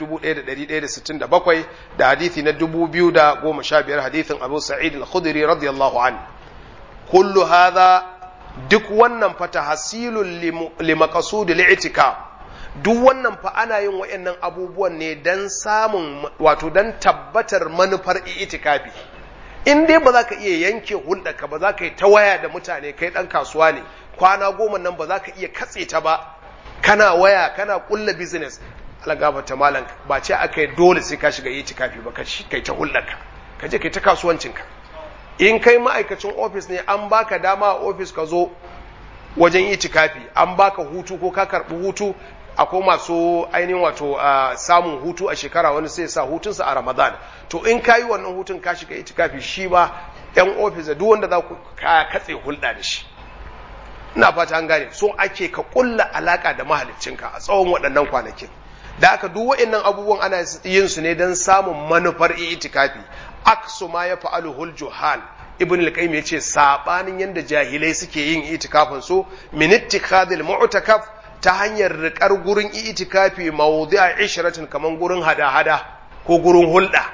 1167 da hadithi na 2015 hadithin abu sa'id al-khudri radiyallahu an kullu hadha duk wannan fa tahsilul li maqsudil i'tikaf duk wannan fa ana yin wayannan abubuwan ne dan samun wato dan tabbatar manufar i'tikafi in dai ba za ka iya yanke hulɗarka ba za ka yi ta waya da mutane kai ɗan kasuwa ne kwana goma nan ba za ka iya katse ta ba kana waya kana kulla business Allah gafarta malam ba ce aka yi dole sai ka shiga yi kafi ba ka kai ta hulɗarka ka je kai ta kasuwancinka in kai ma'aikacin ofis ne an baka dama a ofis ka zo wajen yi kafi an baka hutu ko ka karɓi hutu akwai masu ainihin wato samun hutu a shekara wani sai sa hutunsa a ramadan to in ka yi wannan hutun ka shiga itikafi shi ba yan ofis da duk wanda za ku katse hulɗa da shi ina fata an gane so ake ka kulla alaka da mahaliccinka a tsawon waɗannan kwanakin da aka duk waɗannan abubuwan ana yin su ne don samun manufar itikafi aksu ma ya fa'alu hul juhal ibn al-qayyim yace sabanin yanda jahilai suke yin itikafin su min ittikhadil mu'takaf ta hanyar riƙar gurin itikafi mawdi'a ishratin kaman gurin hada-hada ko gurin hulɗa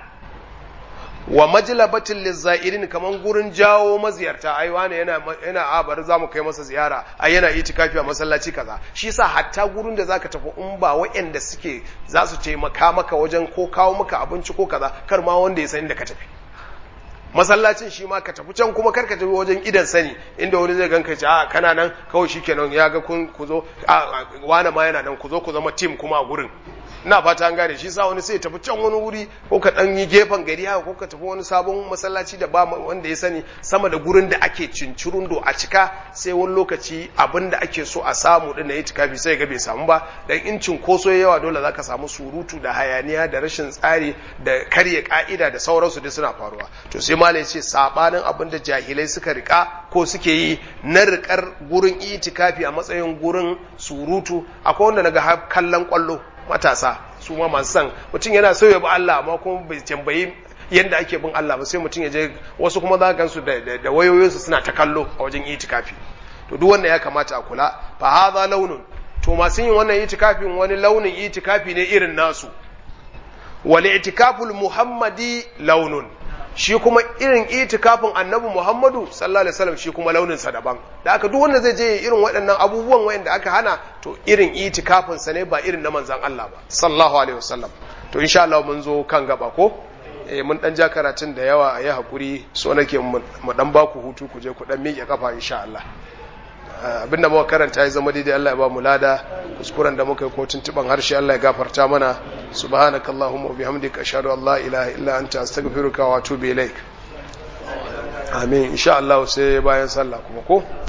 wa majlabatin lizza'irin kaman gurin jawo maziyarta ai wani yana yana a bari zamu kai masa ziyara ai yana itikafi a masallaci kaza shi yasa hatta gurin da zaka tafi in ba waɗanda suke za su taimaka maka wajen ko kawo maka abinci ko kaza kar ma wanda ya san inda ka tafi masallacin shi ma ka tafi can kuma karka tafi wajen idan sani inda wani zai ganka ce a kana nan kawai shikenan ya ga kun ku zo wani ma yana nan ku zo ku zama team kuma a gurin ina fata an gane shi sa wani sai tafi can wani wuri ko ka dan yi gefen gari haka ko ka tafi wani sabon masallaci da ba wanda ya sani sama da gurin da ake cincirundo a cika sai wani lokaci abin da ake so a samu din na yi tikafi sai ga bai samu ba dan in cinkoso yawa dole zaka samu surutu da hayaniya da rashin tsari da karya ka'ida da sauransu duk suna faruwa to sai malai ce sabanin abin da jahilai suka rika ko suke yi na rikar gurin itikafi a matsayin gurin surutu akwai wanda naga kallon kwallo matasa su ma masu san mutum yana so ya bi Allah amma kuma bai tambayi yadda ake bin Allah ba sai mutum ya je wasu kuma za gansu da wayoyinsu suna ta kallo a wajen itikafi to duk wanda ya kamata a kula fa hadha launun to masu yin wannan itikafin wani launin itikafi ne irin nasu wal itikaful muhammadi launun shi kuma irin itikafin annabi Muhammadu sallallahu alaihi wasallam shi kuma launin sa daban da aka duk wanda zai je irin waɗannan abubuwan wayanda aka hana to irin itikafin sa ne ba irin na manzon Allah ba sallallahu alaihi wasallam to insha Allah mun zo kan gaba ko eh mun dan ja karatun da yawa a yi hakuri so nake mu dan ba ku hutu ku je ku dan miƙe kafa insha Allah abinda muka karanta ya zama daidai Allah ya ba mu lada kuskuren da muka yi ko tuntuban harshe Allah ya gafarta mana subhanakallahumma wa bihamdika ashhadu an la ilaha illa anta astaghfiruka wa atubu ilaik amin insha Allah sai bayan sallah kuma ko